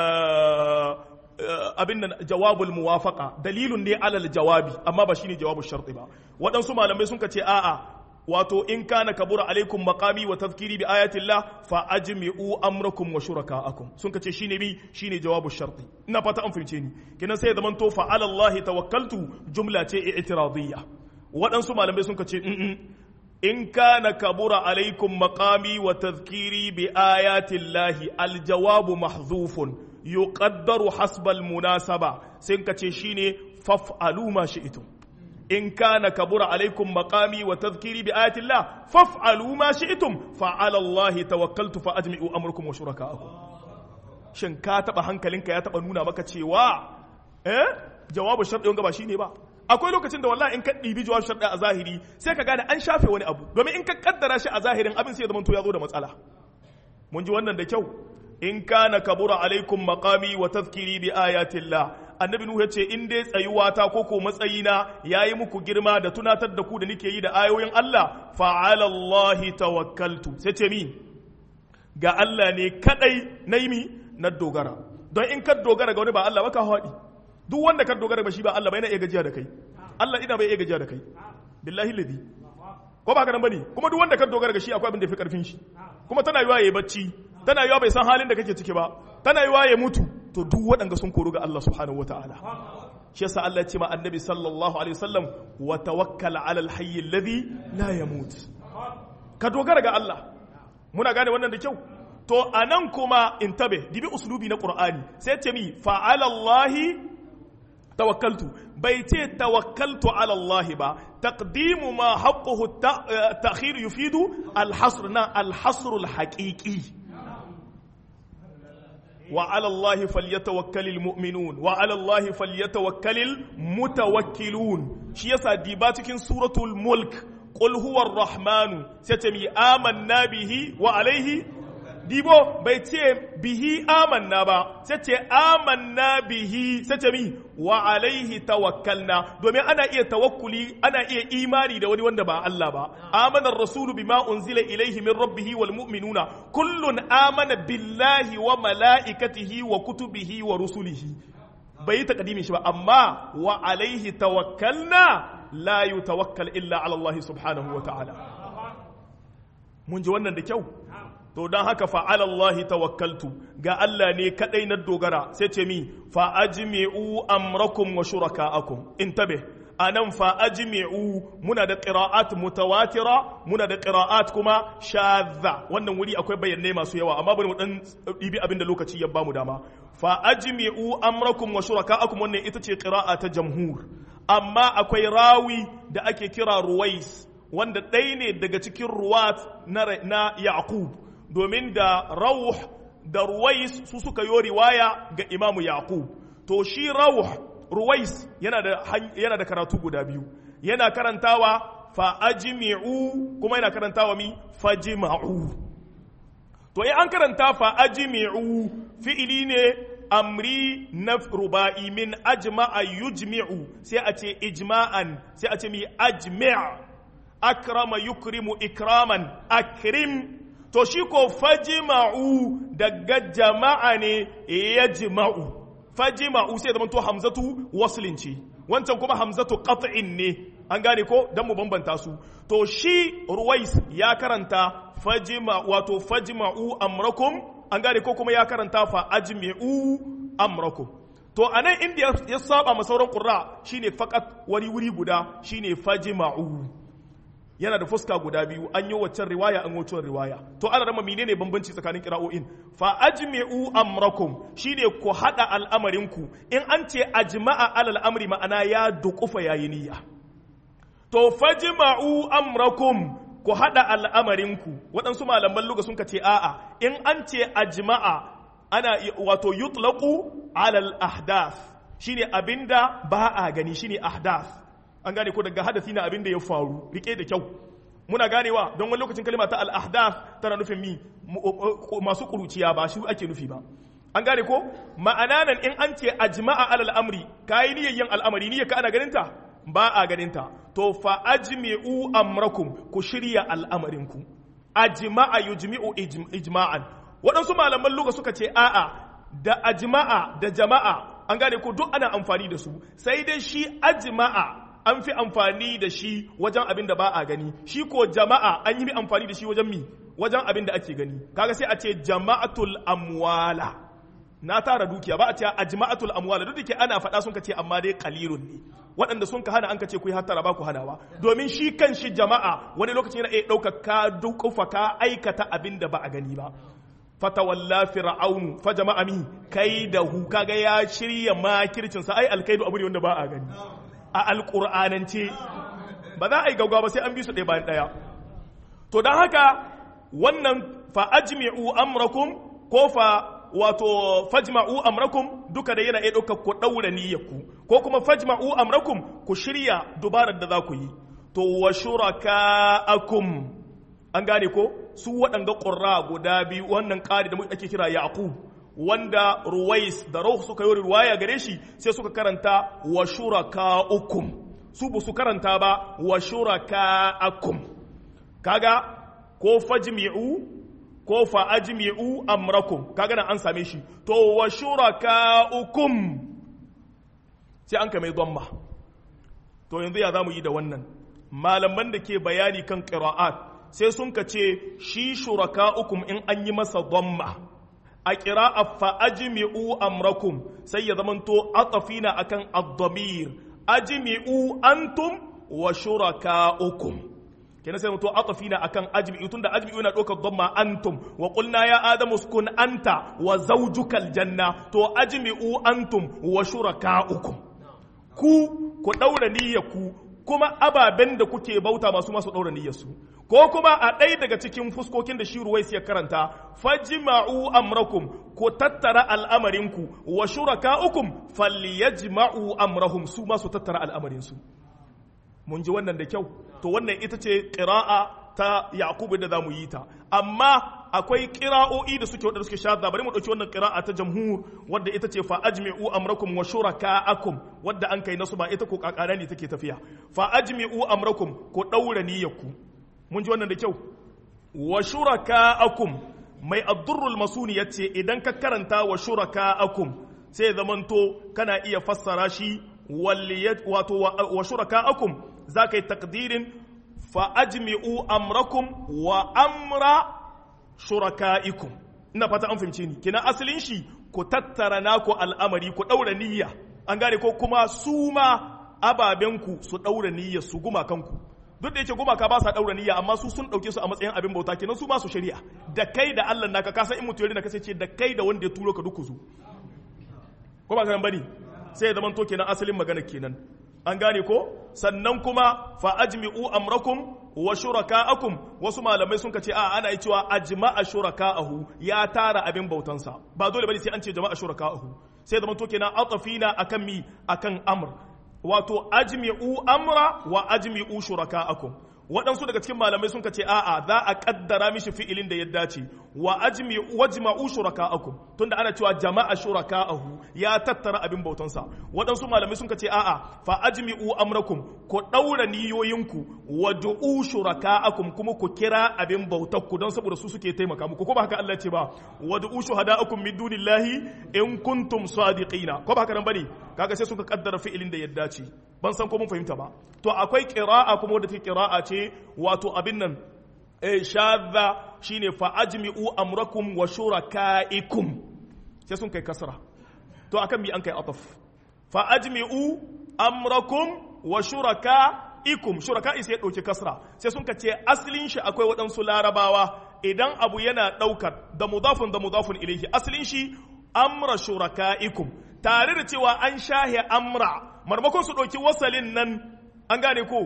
Speaker 1: abin nan jawabul muwafaqa dalilun ne alal jawabi amma ba shine jawabu sharti ba waɗansu malamai sun ce a'a wato in kana kabura alaikum maqami wa tazkiri bi ayatillah fa ajmi'u amrakum wa shuraka'akum sun kace shine bi shine jawabu sharti ina fata an fahimce ni kenan sai ya zaman to fa ala Allah tawakkaltu jumla ce i'tiradiyya waɗansu malamai sun kace in kana kabura alaikum maqami wa tazkiri bi ayatillahi aljawabu mahdhufun yuqaddaru hasba almunasaba sai kace shine faf'alu ma shi'tum in kana kabura alaikum maqami wa tadhkiri bi ayati Allah faf'alu ma shi'tum fa 'ala Allah tawakkaltu fa ajmi'u amrakum wa shuraka'akum shin ka taba hankalinka ya taba nuna maka cewa eh jawabu shar'i wanga ba shine ba akwai lokacin da wallahi in ka ɗibi jawabu shar'i a zahiri sai ka gane an shafe wani abu domin in ka kaddara shi a zahirin abin sai ya zama to ya zo da matsala mun ji wannan da kyau in kana kabura alaikum maqami wa tadhkiri bi ayati Allah annabi nuhu yace in dai tsayuwa ta ko ko matsayina yayi muku girma da tunatar da ku da nake yi da ayoyin Allah fa ala Allah tawakkaltu sai ce mi ga Allah ne kadai nayi mi na dogara don in ka dogara ga wani ba Allah ba ka haɗi duk wanda ka dogara ba shi ba Allah ba yana iya gajiya da kai Allah ina bai iya gajiya da kai billahi ladi ko ba ka nan bane kuma duk wanda ka dogara ga shi akwai abin da fi karfin shi kuma tana yiwa yayi bacci tana yiwa bai san halin da kake ciki ba tana yiwa ya mutu to duk waɗanda sun koru ga Allah subhanahu wataala shi yasa Allah ya ce ma annabi sallallahu alaihi wasallam wa tawakkal ala alhayy alladhi la yamut ka dogara ga Allah muna gane wannan da kyau to anan kuma intabe dibi uslubi na qur'ani sai ce mi fa ala allahi tawakkaltu bai ce tawakkaltu ala Allah ba taqdimu ma haqquhu ta'khir yufidu al-hasr na al-hasr al-haqiqi وعلى الله فليتوكل المؤمنون وعلى الله فليتوكل المتوكلون شي يسا ديبا cikin suratul mulk qul huwa ar-rahman satami amanna bihi wa alayhi dibo bai ce bihi amanna ba sai ce amanna bihi sai ce mi wa alaihi tawakkalna domin ana iya tawakkuli ana iya imani da wani wanda ba Allah ba amana ar-rasulu bima unzila ilaihi min rabbih wal mu'minuna kullun amana billahi wa malaikatihi wa kutubihi wa rusulihi bai yi takadimin shi ba amma wa alaihi tawakkalna la yutawakkal illa ala Allah subhanahu wa ta'ala mun ji wannan da kyau to don haka fa'ala Allah tawakkaltu ga Allah ne kadai na dogara sai ce mi fa ajmi'u amrakum wa shuraka'akum intabe anan fa ajmi'u muna da qira'at mutawatira muna da qira'at kuma shadha wannan wuri akwai bayanai masu yawa amma bari mu dan dibi abin da lokaci ya bamu dama fa ajmi'u amrakum wa shuraka'akum wannan ita ce qira'a ta jamhur amma akwai rawi da ake kira ruwais wanda ɗaya ne daga cikin ruwat na, na yaqub domin da rauh da ruwais su suka yi riwaya ga imamu yaqub to shi rauh ruwais yana da yana da karatu guda biyu yana karantawa fa ajmi'u kuma yana karantawa mi fajma'u to in an karanta fa ajmi'u fi'ili ne amri na ruba'i min ajma'a yujmi'u sai a ce ijma'an sai a ce mi ajmi' akrama yukrimu ikraman akrim to shi ko fajima'u daga jama'a ne ya jima'u fajima'u sai zama to hamzatu waslin ce wancan kuma hamzatu qat'in ne an gane ko dan mu bambanta su to shi ruwais ya karanta fajima wato fajima'u amrakum an gane ko kuma ya karanta fa ajmi'u amrakum to anan inda ya saba ma sauran qurra shine fakat wani wuri guda shine fajima'u yana da fuska guda biyu an yi waccan riwaya an waccan riwaya to ana rama menene bambanci tsakanin kira'o'in fa ajmi'u amrakum shine ku hada al'amarinku in an ce ajma'a alal amri ma'ana ya dukufa yayi niyya to fajma'u amrakum ku hada al'amarinku waɗansu malaman luga sun ce a'a in an ce ajma'a ana wato yutlaqu alal ahdath shine abinda ba a gani shine ahdath an gane ko daga hadasi na abin da ya faru rike da kyau muna ganewa don wani lokacin kalma ta al-ahdath tana nufin mi masu kuruciya ba shi ake nufi ba an gane ko ma'ana nan in an ce ajma'a alal amri kayi niyyar yin al'amari niyyar ka ana ganinta ba a ganinta to fa ajmi'u amrakum ku shirya al'amarinku ajma'a yujmi'u ijma'an waɗansu malaman luga suka ce a'a da ajma'a da jama'a an gane ko duk ana amfani da su sai dai shi ajma'a an fi amfani da shi wajen abin da ba a gani shi ko jama'a an yi amfani da shi wajen mi wajen abin da ake gani kaga sai a ce jama'atul amwala na tara dukiya ba a ce ajma'atul amwala duk da ke ana faɗa sun ka ce amma dai qalilun ne waɗanda sun ka hana an ka ce ku yi hattara ba ku hanawa domin shi kan shi jama'a wani lokacin yana iya ɗaukar ka dukufa ka aikata abin da ba a gani ba fatawalla fir'aunu fa jama'a mi kaidahu kaga ya shirya makircin sa ai alkaidu abu ne wanda ba a gani a alqur'anance ba za a yi gaggawa ba sai an bi su ɗaya bayan ɗaya to don haka wannan fa ajmi'u amrakum ko fa wato fajma'u amrakum duka da yana iya ɗaukar ku ɗaura niyyarku ko kuma fajma'u amrakum ku shirya dubarar da za ku yi to wa shuraka'akum an gane ko su waɗanga ƙurra guda biyu wannan ƙari da ake kira yaqub wanda ruwais da rauh suka yi riwaya gare shi sai suka karanta wa shuraka'ukum su ba su karanta ba wa shuraka'akum kaga ko fajmi'u ko fa ajmi'u amrakum kaga nan an same shi to wa shuraka'ukum sai an kame dhamma to yanzu ya zamu yi da wannan malaman da ke bayani kan qira'at sai sun ka ce shi shuraka'ukum in an yi masa dhamma a qira'a fa ajmi'u amrakum sai ya zamanto atafina akan ad-damir ajmi'u antum wa shuraka'ukum kenan sai mutu atafina akan ajmi'u tunda ajmi'u na ɗaukar dhamma antum wa qulna ya adamu uskun anta wa zawjukal janna to ajmi'u antum wa shuraka'ukum ku ku daura ku kuma ababen da kuke bauta masu masu daura niyyarsu ko kuma a ɗaya daga cikin fuskokin da shi ruwais ya karanta fajma'u amrakum ku tattara al'amarinku wa shuraka'ukum falyajma'u amrahum su ma su tattara al'amarinsu mun ji wannan da kyau to wannan ita ce ƙira'a ta yakubu da za mu yi ta amma akwai ƙira'o'i da suke wadda suke shadda bari mu ɗauki wannan ƙira'a ta jamhur wadda ita ce fa ajmi'u amrakum wa shuraka'akum wadda an kai nasu ba ita ko kakana ne take tafiya fa ajmi'u amrakum ko ɗaura niyyarku mun ji wannan da kyau wa shuraka'akum mai abdurrul masuni yace idan ka karanta wa shuraka'akum sai zamanto kana iya fassara shi wato wa shuraka'akum za ka yi takdirin fa'ajmi'u amrakum wa amra shuraka'ikum ina fata an fahimci ni kina asalin shi ku tattara naku al'amari ku ɗaura niyya an gane ko kuma su ma ababenku su ɗaura niyya su gumakanku duk da yake gumaka ba sa ɗaura niyya amma su sun ɗauke su a matsayin abin bauta kenan su ma su shari'a da kai da Allah naka ka san in mutum na kasance da kai da wanda ya turo ka duk ku zo ko ba ka bane sai ya zamanto kenan asalin magana kenan an gane ko sannan kuma fa ajmi'u amrakum wa shuraka'akum wasu malamai sun ce a ana yi cewa ajma'a shuraka'ahu ya tara abin bautansa ba dole bane sai an ce jama'a shuraka'ahu sai zamanto kenan atafina akan mi akan amr wato ajmi'u amra wa ajmi'u shuraka'akum waɗansu daga cikin malamai sun ce a'a za a kaddara mishi fi'ilin da ya dace wa ajmi wajma'u shuraka'akum tunda ana cewa jama'a shuraka'ahu ya tattara abin bautansa waɗansu malamai sun ce a'a fa ajmi'u amrakum ku daura niyoyinku wa du'u shuraka'akum kuma ku kira abin bautarku don saboda su suke taimaka muku ko ba haka Allah ce ba wa du'u shuhada'akum min dunillahi in kuntum sadiqina ko ba haka nan bane kaga sai suka kaddara fi'ilin da ya dace ban san ko mun fahimta ba to akwai qira'a kuma wadda take qira'a ce wato abin nan eh shadda shine fa ajmi'u amrakum wa shuraka'ikum sai sun kai kasra to akan mi an kai ataf fa ajmi'u amrakum wa shuraka'ikum shuraka'i sai dauki kasra sai sun ka ce asalin shi akwai waɗansu larabawa idan abu yana ɗaukar da mudafun da mudafun ilaihi asalin shi amra shuraka'ikum tare da cewa an shahe amra marmakon su ɗauki wasalin nan an gane ko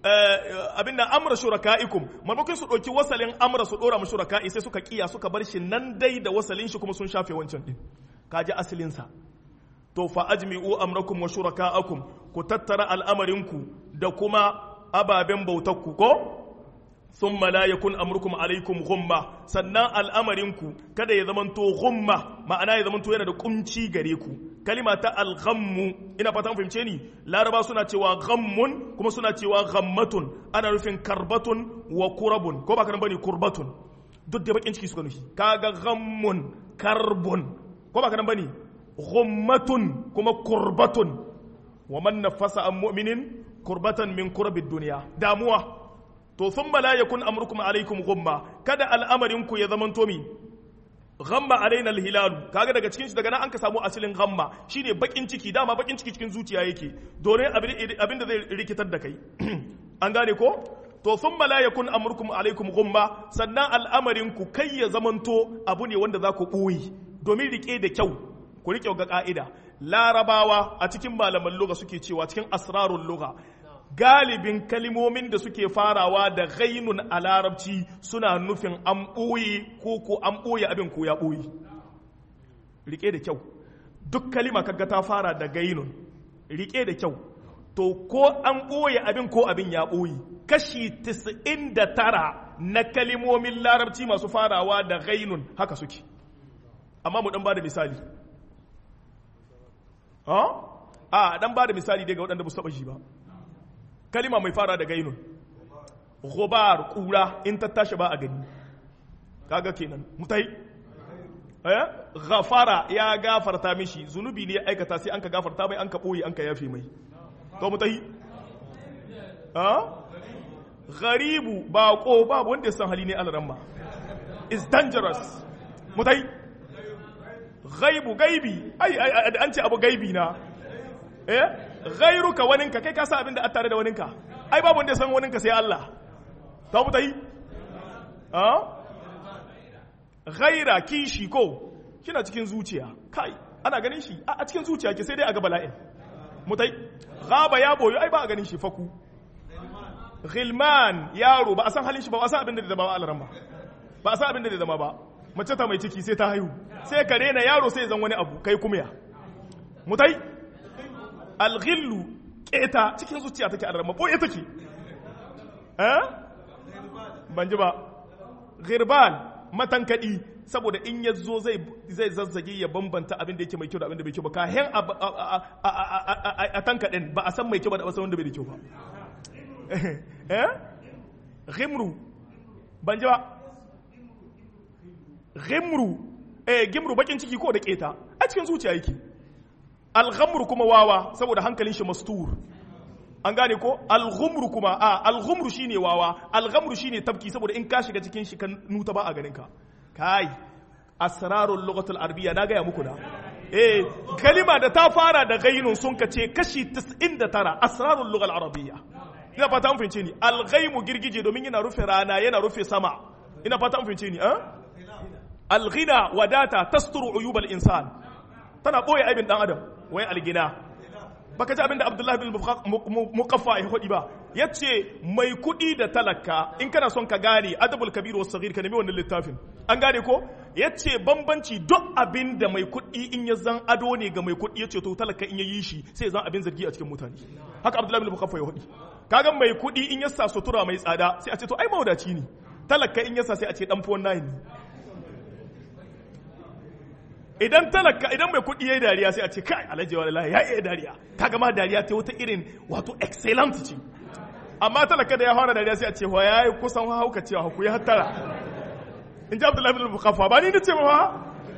Speaker 1: abin nan amra shuraka'ikum marmakon su ɗauki wasalin amra su ɗora mu shuraka'i sai suka kiya suka bar shi nan dai da wasalin shi kuma sun shafe wancan din kaji asalin sa to fa ajmi'u amrakum wa shuraka'akum ku tattara al'amarinku da kuma ababen bautakku ko thumma la yakun amrukum alaikum ghumma sannan al'amarinku kada ya zamanto ghumma ma'ana ya zamanto yana da kunci gare ku kalima ta al-ghammu ina fata fahimce ni laraba suna cewa ghammun kuma suna cewa ghammatun ana nufin karbatun wa kurabun ko ba kana bane kurbatun duk da bakin ciki suka nufi kaga ghammun karbun ko ba kana bane ghummatun kuma kurbatun wa man nafasa an mu'minin kurbatan min kurbid duniya damuwa to thumma la yakun amrukum alaikum ghumma kada al'amarin ku ya zamanto mi ghamma alaina alhilal kaga daga cikin shi daga nan an ka samu asalin ghamma shine bakin ciki dama bakin ciki cikin zuciya yake dole abin da zai rikitar da kai an gane ko to thumma la yakun amrukum alaikum ghumma sannan al'amarin ku kai ya zamanto abu ne wanda za ku boye domin rike da kyau ku rike ga ka'ida larabawa a cikin malaman lugha suke cewa cikin asrarul lugha galibin kalimomin da suke farawa da ghainun a larabci suna nufin an ɓoye ko ko an ɓoye abin ko ya ɓoye rike da kyau duk kalima kaga ta fara da gainun rike da kyau to ko an ɓoye abin ko abin ya ɓoye kashi 99 na kalimomin larabci masu farawa da gainun haka suke amma mu dan ba da misali a dan ba da misali daga waɗanda ba su taɓa shi ba kalima mai fara da gainun ghubar kura in ta tashi ba a gani kaga kenan mutai eh ghafara ya gafarta mishi zunubi ne ya aikata sai an ka gafarta mai an ka boye an ka yafe mai to mutai ah gharibu baqo babu wanda ya san hali ne alaramma is dangerous mutai ghaibu gaibi ai an ce abu gaibi na eh ghairuka waninka kai ka sa abin da a tare da waninka ai babu wanda ya san waninka sai Allah ta mu yi ah ghaira kishi ko kina cikin zuciya kai ana ganin shi a cikin zuciya ke sai dai a ga bala'in mutai gaba ya boyo ai ba a ganin shi faku ghilman yaro ba a san halin shi ba a san abin da zama ba alaran ba ba a san abin da zama ba mace ta mai ciki sai ta haihu sai ka rena yaro sai zan wani abu kai kuma ya mutai alghillu keta cikin zuciya take alaran ba boye take eh ban ji ba ghirbal matankadi saboda in ya zo zai zazzage ya bambanta abin da yake mai kyau da abin da bai kyau ba kayan a tankadin ba a san mai kyau ba da san wanda bai da kyau ba eh ghimru ban ji ba ghimru eh gimru bakin ciki ko da keta a cikin zuciya yake alghamru kuma wawa saboda hankalin shi mastur an gane ko alghumru kuma a alghumru shine wawa alghamru shine tabki saboda in ka shiga cikin shi kan nuta ba a ganin ka kai asrarul lughatul arabiyya na gaya muku da eh kalima da ta fara da ghainun sun ka ce kashi 99 asrarul lughal arabiyya ina fata an fahimce ni alghaimu girgije domin yana rufe rana yana rufe sama ina fata an fahimce ni eh alghina wadata tasturu uyubal insan tana boye aibin dan adam wai algina baka ji abinda Abdullahi bin Muqaffa ya hudi ba yace mai kudi da talaka in kana son ka gane adabul kabir was saghir ka nemi wannan littafin an gane ko yace bambanci duk abinda mai kudi in ya zan ado ne ga mai kudi yace to talaka in ya yi shi sai zan abin zargi a cikin mutane haka Abdullahi bin Muqaffa ya hudi kaga mai kudi in ya sa sutura mai tsada sai a ce to ai maudaci ne talaka in ya sa sai a ce dan fuwan nayi ne idan talaka idan mai kuɗi ya yi dariya sai a ce kai alhaji wallahi ya iya dariya kaga ma dariya ta wata irin wato excellent ce amma talaka da ya fara dariya sai a ce wa yayi kusan hauka cewa ku ya hattara in ji abdullahi bin bukaffa ba ni nace ba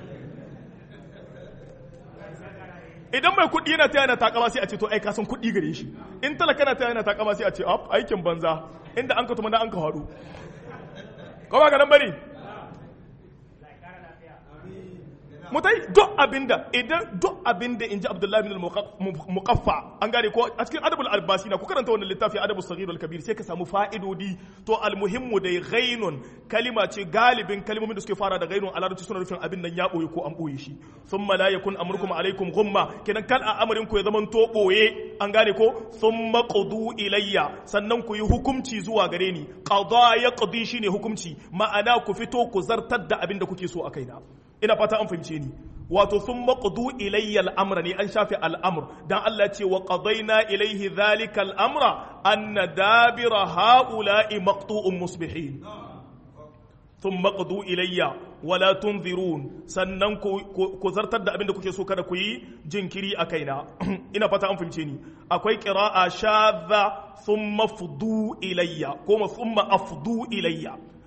Speaker 1: idan mai kuɗi yana taya na takama sai a ce to ai kasan kuɗi gare shi in talaka na taya na takama sai a ce aikin banza inda an ka tuma na an ka haɗu ko ba ga nan bane mutai duk abinda idan duk abinda inji Abdullahi bin al-Muqaffa an gane ko a cikin adabul albasi na ku karanta wannan littafi adabul saghir wal kabir sai ka samu fa'idodi to almuhimmu dai ghainun kalima ce galibin kalmomin da suke fara da ghainun a larabci suna nufin abin nan ya boye ko an boye shi thumma la yakun amrukum alaikum ghumma kenan kal a amarin ku ya zaman to boye an gane ko thumma qudu ilayya sannan ku yi hukunci zuwa gare ni qada yaqdi shine hukunci ma'ana ku fito ku zartar da abin da kuke so a kaina ina fata an fahimce ni wato sun maƙudu ilayya al'amra ne an shafe al'amur don Allah ce wa ƙadaina ilaihi zalika al'amra an na dabira ha'ula'i maƙtu'un musbihin sun maƙudu ilayya wala tunzirun sannan ku zartar da abin da kuke so kada ku yi jinkiri a kaina ina fata an fahimce ni akwai ƙira'a shadha sun mafudu ilayya ko sun ma'afudu ilayya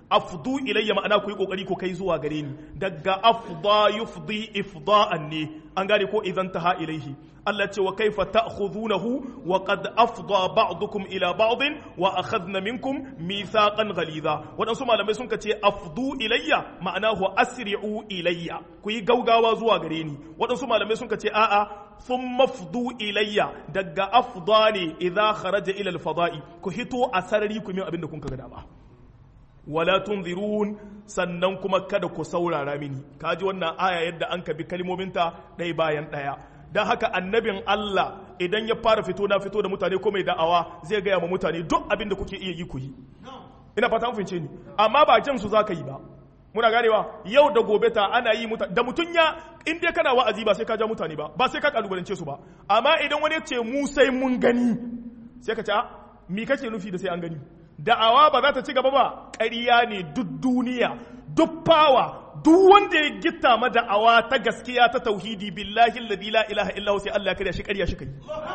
Speaker 1: afdu ilayya ma'ana ku yi kokari ku kai zuwa gare ni daga afda yufdi ifda'an ne an gane ko idan taha ilaihi Allah ce wa kaifa ta'khudunahu wa qad afda ba'dukum ila ba'din wa akhadna minkum mithaqan ghaliza wadansu malamai sun ce afdu ilayya ma'anahu asri'u ilayya ku yi gaugawa zuwa gare ni wadansu malamai sun ce a'a thumma afdu ilayya daga afda ne idza kharaja ila al-fada'i ku hito a sarari ku min abin da kun ga dama wala tunzirun sannan kuma kada ku saurara mini kaji wannan aya yadda an kabi kalmominta ɗaya bayan ɗaya don haka annabin Allah idan ya fara fito na fito da mutane ko mai da'awa zai gaya ma mutane duk abin da kuke iya yi ku yi ina fata mun fince ni amma ba jan su zaka yi ba muna ganewa yau da gobe ta ana yi mutane da mutun ya in dai kana wa'azi ba sai ka ja mutane ba ba sai ka kalubalance su ba amma idan wani ya ce mu sai mun gani sai ka ce mi kake nufi da sai an gani da'awa ba za ta ci gaba ba ƙarya ne duk duniya duk fawa duk wanda ya gitta ma da'awa ta gaskiya ta tauhidi billahi alladhi la ilaha illa sai Allah ya karya shi ƙarya shi kai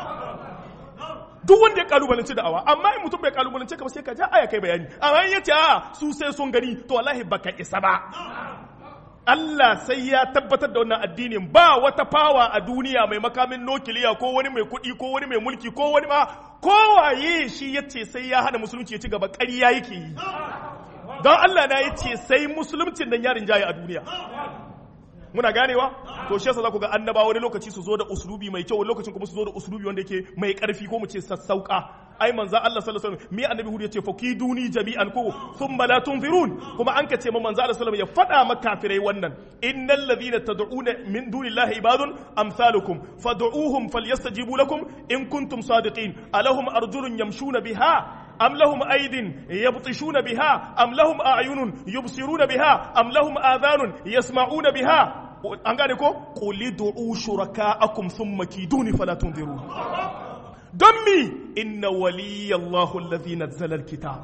Speaker 1: duk wanda ya kalubalanci da'awa amma in mutum bai kalubalance ka ba sai ka ja aya kai bayani amma in yace a su sai sun gani to wallahi baka isa ba Allah sai ya tabbatar da wannan addinin ba wata fawa a duniya mai makamin nukiliya ko wani mai kuɗi ko wani mai mulki ko wani ma kowaye shi ya ce sai ya hana musulunci ya ci gaba ƙarya yake yi don Allah na ya ce sai musulumcin nan yarin jaye a duniya muna ganewa to shi yasa za ku ga annaba wani lokaci su zo da uslubi mai kyau wani lokacin kuma su zo da uslubi wanda yake mai karfi ko mu ce sassauka ai manzo Allah sallallahu alaihi wasallam me annabi hudu yace fakiduni jami'an ko thumma la tunzirun kuma an kace ma manzo Allah sallallahu alaihi wasallam ya fada ma kafirai wannan innal ladhina tad'una min dunillahi ibadun amsalukum fad'uuhum falyastajibu lakum in kuntum sadiqin alahum arjulun yamshuna biha أم لهم أيد يبطشون بها أم لهم أعين يبصرون بها أم لهم آذان يسمعون بها an gane ko quli du'u shuraka'akum thumma kiduni fala tunzirun don mi inna waliyallahu allazi nazzala alkitab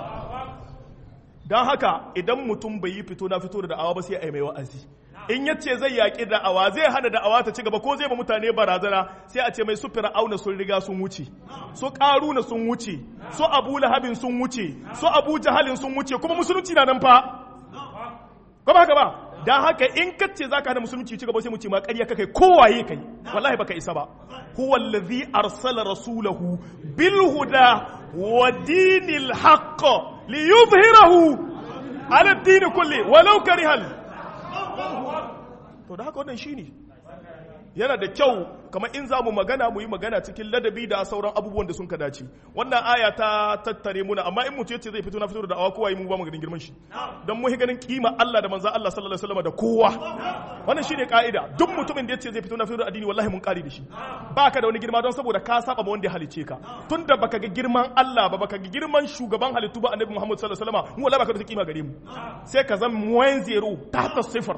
Speaker 1: dan haka idan mutum bai yi fito na fito da da'awa ba sai ai mai wa'azi in yace zai yaƙi da'awa zai hana da'awa ta ci gaba ko zai ba mutane barazana sai a ce mai su fir'auna sun riga sun wuce su ƙaruna sun wuce su abu lahabin sun wuce su abu jahalin sun wuce kuma musulunci na nan fa ko ba haka ba dan haka in kace zaka hana musulunci ci gaba sai mu ce ma ƙarya kai kowaye kai wallahi baka isa ba huwa allazi arsala rasulahu bil huda wa dinil haqq liyuzhirahu ala ad-din kulli walau karihal to da haka wannan shine yana da kyau kamar in za mu magana mu yi magana cikin ladabi da sauran abubuwan da sun ka dace wannan aya ta tattare muna amma in mutum yace zai fito na fito da da'awa kowa yi mu ba mu ganin girman shi dan mu ganin kima Allah da manzon Allah sallallahu alaihi wasallam da kowa wannan shine ka'ida duk mutumin da yace zai fito na fito da addini wallahi mun kare da shi baka da wani girma don saboda ka saba ma wanda ya halice ka tunda baka ga girman Allah ba baka ga girman shugaban halittu ba annabi Muhammad sallallahu alaihi wasallam mu wallahi baka da kima gare mu sai ka zama muwayin zero ta ta sifar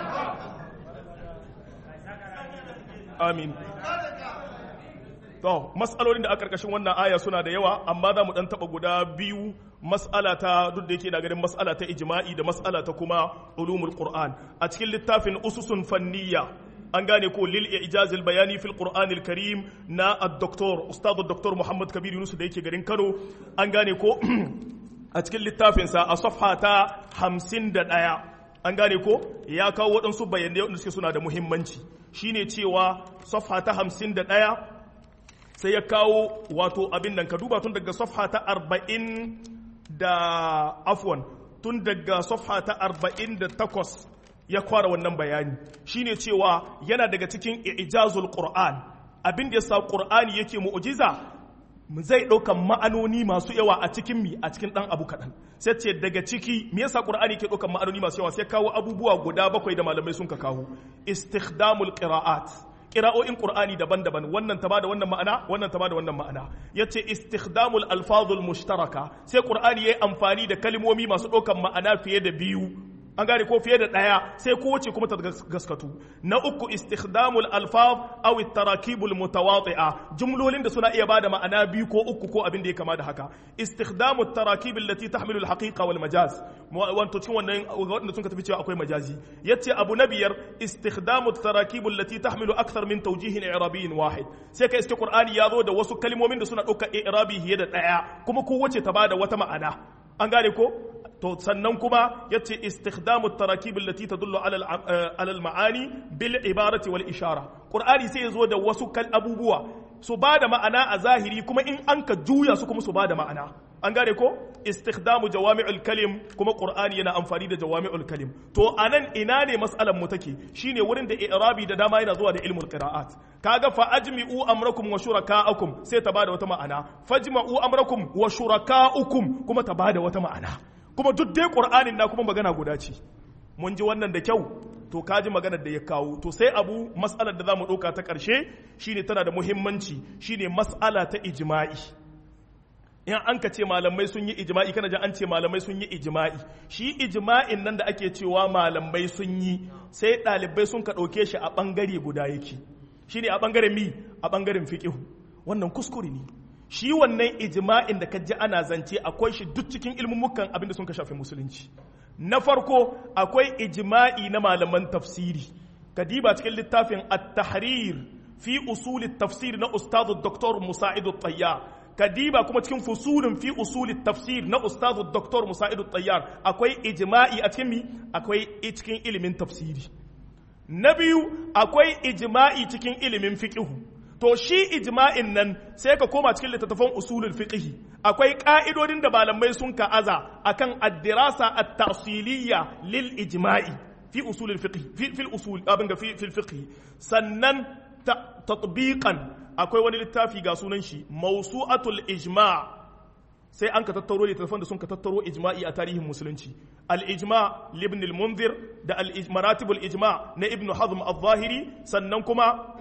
Speaker 1: amin to mas'alolin da a karkashin wannan aya suna da yawa amma za mu dan taba guda biyu mas'ala ta duk da yake na ganin mas'ala ta ijma'i da mas'ala ta kuma ulumul qur'an a cikin littafin ususun fanniya an gane ko lil ijaz al bayani fil qur'an al karim na ad-doktor ustad ad-doktor muhammad kabir yunus da yake garin kano an gane ko a cikin littafinsa a safha ta 51 an gane ko ya kawo waɗansu bayanai waɗanda suke suna da muhimmanci shine cewa safha ta hamsin da ɗaya sai ya kawo wato abin nan ka duba tun daga safha ta arba'in da afwan tun daga safha ta arba'in da takwas ya kwara wannan bayani shine cewa yana daga cikin ijazul qur'an abin da yasa qur'ani yake mu'jiza zai ɗaukan ma'anoni masu yawa a cikin mi a cikin ɗan abu kaɗan sai ce daga ciki me yasa qur'ani ke ɗaukan ma'anoni masu yawa sai kawo abubuwa guda bakwai da malamai sun ka kawo istikhdamul qira'at qira'o'in qur'ani daban-daban wannan ta bada wannan ma'ana wannan ta bada wannan ma'ana yace istikhdamul alfazul mushtaraka sai qur'ani yayi amfani da kalmomi masu ɗaukan ma'ana fiye da biyu an gane ko fiye da ɗaya sai kowace kuma ta gaskatu na uku istikhdamul alfaz aw tarakibul mutawati'a jumlolin da suna iya bada ma'ana biyu ko uku ko abin da ya kama da haka istikhdamut tarakib allati tahmilu alhaqiqa wal majaz wato cikin wannan wanda sun ka tafi cewa akwai majazi yace abu na biyar istikhdamut tarakib allati tahmilu akthar min tawjihin i'rabiyyin wahid sai ka iske qur'ani ya zo da wasu kalmomin da suna ɗauka i'rabi fiye da ɗaya kuma kowace ta bada wata ma'ana an gane ko to sannan kuma yace istikhdamu tarakib allati tadullu ala al-ma'ani bil ibarati wal ishara qur'ani sai yazo da wasu kal abubuwa su bada ma'ana a zahiri kuma in an ka juya su kuma su bada ma'ana an gane ko istikhdamu jawami'ul kalim kuma qur'ani yana amfani da jawami'ul kalim to anan ina ne mas'alan mu take shine wurin da i'rabi da dama yana zuwa da ilmul qira'at kaga fa ajmi'u amrakum wa shuraka'akum sai ta bada wata ma'ana fajma'u amrakum wa shuraka'ukum kuma ta bada wata ma'ana kuma duk dai qur'anin na kuma magana guda ce mun ji wannan da kyau to kaji maganar da ya kawo to sai abu mas'alar da zamu ɗauka ta ƙarshe shine tana da muhimmanci shine mas'ala ta ijma'i in an ka ce malamai sun yi ijma'i kana ji an ce malamai sun yi ijma'i shi ijma'in nan da ake cewa malamai sun yi sai ɗalibai sun ka ɗauke shi a ɓangare guda yake shi ne a ɓangaren mi a ɓangaren fiƙihu wannan kuskure ne shi wannan ijma'in da ka ji ana zance akwai shi duk cikin ilmumukan abin da sun ka shafi musulunci na farko akwai ijma'i na malaman tafsiri kadiba cikin littafin at-tahrir fi usul tafsir na ustadu dr musa'idu tayyar kadiba kuma cikin fusulun fi usuli tafsir na ustazu Dr. Musa'idu Tayyar akwai ijma'i a cikin mi akwai cikin ilimin tafsiri na biyu akwai ijma'i cikin ilimin fiqhu to shi ijma'in nan sai ka koma cikin littattafan usulul fiqh akwai ka'idodin da malamai sun ka'aza akan ad-dirasa at-ta'siliyya lil ijma'i fi usulul fiqh fi fil usul abin ga fi fil fiqh sannan tatbiqan akwai wani littafi ga sunan shi mausu'atul ijma' sai an ka tattaro littattafan da sun ka tattaro ijma'i a tarihin musulunci al-ijma' libn al-munzir da al-maratibul ijma' na ibn hazm al-zahiri sannan kuma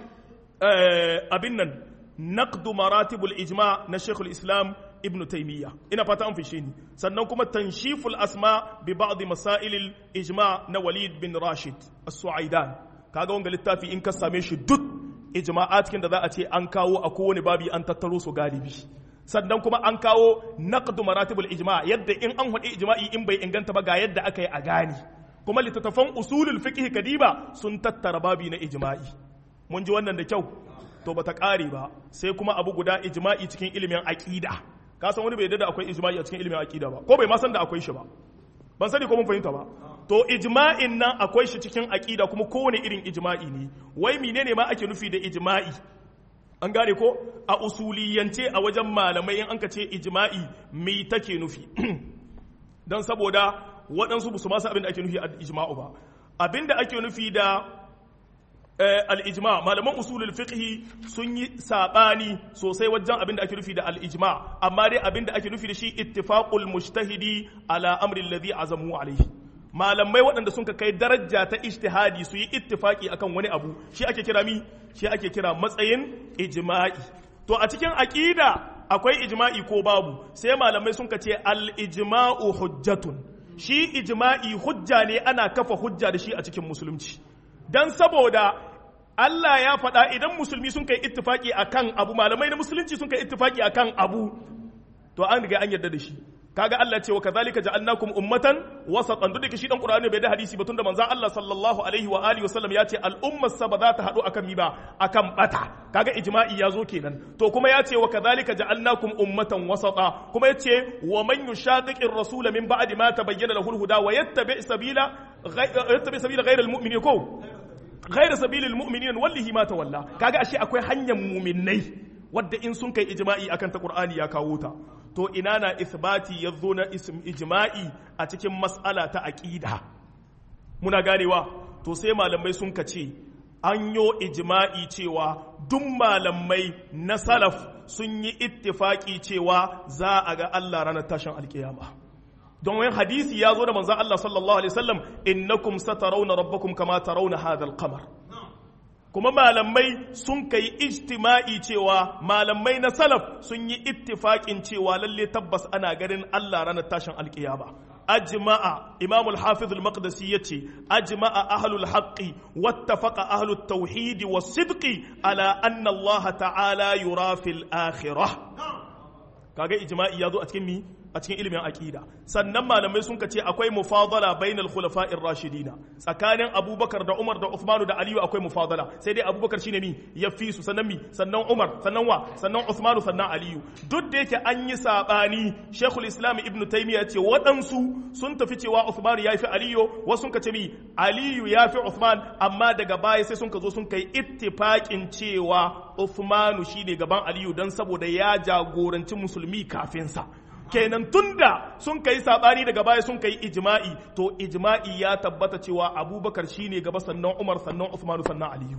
Speaker 1: abin nan naqdu maratibul ijma' na shaykhul islam ibn taymiya ina fata an fishe ni sannan kuma tanshiful asma bi ba'd masail al-ijma' na walid bin rashid as-su'aidan kaga wanga littafi in ka same shi duk ijma'at da za a ce an kawo a kowane babi an tattaro su galibi sannan kuma an kawo naqdu maratibul ijma' yadda in an hadi ijma'i in bai inganta ba ga yadda aka yi a gani kuma littattafan usulul fiqh kadiba sun tattara babi na ijma'i mun ji wannan da kyau to bata kare ba sai kuma abu guda ijma'i cikin ilimin aqida ka san wani bai da akwai ijma'i a cikin ilimin aqida ba ko bai ma san da akwai shi ba ban sani ko mun fahimta ba to ijma'in nan akwai shi cikin aqida kuma kowane irin ijma'i ne wai menene ma ake nufi da ijma'i an gane ko a usuliyance a wajen malamai in an ka ce ijma'i me take nufi don saboda waɗansu su masu abin da ake nufi a ijma'u ba abin da ake nufi da al-ijma malaman usulul fiqhi sun yi sabani sosai wajen abin da ake nufi da al-ijma amma dai abin da ake nufi da shi ittifaqul mujtahidi ala amri alladhi azamu alayhi malamai waɗanda sun kai daraja ta ijtihadi su yi ittifaki akan wani abu shi ake kira mi shi ake kira matsayin ijma'i to a cikin aqida akwai ijma'i ko babu sai malamai sun ce al-ijma'u hujjatun shi ijma'i hujja ne ana kafa hujja da shi a cikin musulunci dan saboda Allah ya faɗa idan musulmi sun kai ittifaki akan abu malamai na musulunci sun kai ittifaki akan abu to an riga an yarda da shi kaga Allah ce wa kadhalika ja'alnakum ummatan wasatan duk da shi dan Qur'ani bai da hadisi ba tunda manzon Allah sallallahu alaihi wa alihi wasallam ya ce al'ummar sa ba za ta hadu akan mi ba akan bata kaga ijma'i ya zo kenan to kuma ya ce wa kadhalika ja'alnakum ummatan wasata kuma ya ce wa man yushaqiqir rasul min ba'di ma tabayyana lahu al-huda wa yattabi' sabila yattabi' sabila ghayra al-mu'minin ko ghayra sabilil mu'minin wallahi ma tawalla kaga ashe akwai hanyar mu'minnai wadda in sun kai ijma'i akan ta Qur'ani ya kawo ta to ina na isbati ya zo na ijma'i a cikin mas'ala ta aƙida muna ganewa to sai malamai sun ka ce an yo ijma'i cewa duk malamai na salaf sun yi ittifaki cewa za a ga Allah ranar tashin alkiyama don wani hadisi ya zo da manzan Allah sallallahu alaihi wasallam innakum satarawna rabbakum kama tarawna hadha al-qamar kuma malamai sun kai ijtima'i cewa malamai na salaf sun yi ittifaƙin cewa lalle tabbas ana ganin Allah ranar tashin alƙiyama ajma'a imam al-hafiz al-maqdisi yace ajma'a ahlul haqqi wattafaqa ahlut tauhid was-sidqi ala anna Allah ta'ala yura fil akhirah kaga ijma'i yazo a cikin mi a cikin ilimin aqida sannan malamai sun ce akwai mufadala bainal khulafa'ir rashidina tsakanin abubakar da umar da uthman da aliyu akwai mufadala sai dai abubakar shine mi ya fi su sannan mi sannan umar sannan wa sannan uthman sannan aliyu duk da yake an yi sabani shekul islam ibnu taymiya ce waɗansu sun tafi cewa uthman ya fi aliyu wasu sun ce mi aliyu ya fi uthman amma daga baya sai sun ka zo sun kai ittifaqin cewa uthman shine gaban aliyu dan saboda ya jagoranci musulmi kafin sa kenan tunda sun kai sabani daga baya sun kai ijma'i to ijma'i ya tabbata cewa abubakar shine gaba sannan umar sannan usmanu sannan aliyu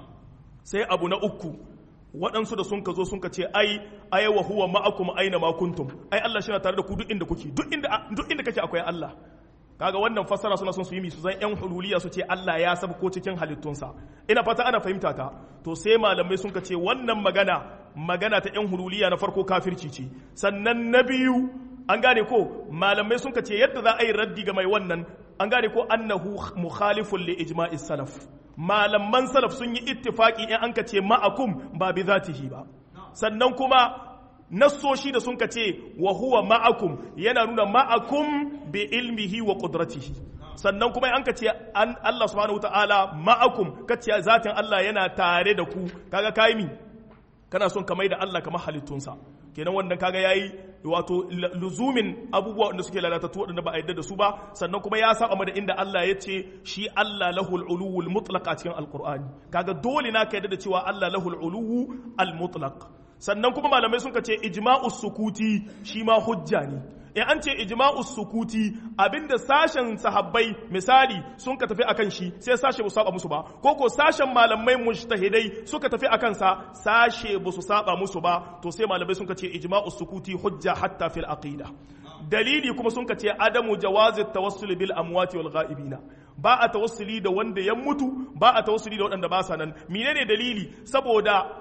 Speaker 1: sai abu na uku waɗansu da sun ka zo sun ka ce ai ai wa huwa ma'akum aina ma kuntum ai Allah shi na tare da ku duk inda kuke duk inda duk inda kake akwai Allah kaga wannan fassara suna son su yi su zan yan hululiya su ce Allah ya saba ko cikin halittunsa ina fata ana fahimta ta to sai malamai sun ka ce wannan magana magana ta yan hululiya na farko kafirci ce sannan na biyu an gane ko malamai sun ka ce yadda za a yi raddi ga mai wannan an gane ko annahu mukhalifun li ijma'i salaf malaman salaf sun yi ittifaki in an ka ce ma'akum ba bi zatihi ba sannan kuma nassoshi da sun ka ce wa huwa ma'akum yana nuna ma'akum bi ilmihi wa qudratihi sannan kuma an ka ce an Allah subhanahu wataala ma'akum kace zatin Allah yana tare da ku kaga kai mi kana son ka da Allah kamar halittunsa kenan wannan kaga yayi wato luzumin abubuwa wanda suke lalatattu waɗanda ba a yadda da su ba sannan kuma ya saba da inda Allah ya ce shi Allah lahul uluwul mutlaq a cikin alqur'ani kaga dole na ka yadda da cewa Allah lahul uluwu al mutlaq sannan kuma malamai sun ce ijma'us sukuti shi ma hujja ne in an ce ijma'us sukuti abinda sashen sahabbai misali sun ka tafi akan shi sai sashe ba su saba musu ba ko ko sashen malamai mujtahidai suka tafi akan sa sashe ba su saba musu ba to sai malamai sun ka ce ijma'us sukuti hujja hatta fil aqida dalili kuma sun ka ce adamu jawazi tawassul bil amwati wal ghaibina ba a tawassuli da wanda ya mutu ba a tawassuli da waɗanda ba sa nan menene dalili saboda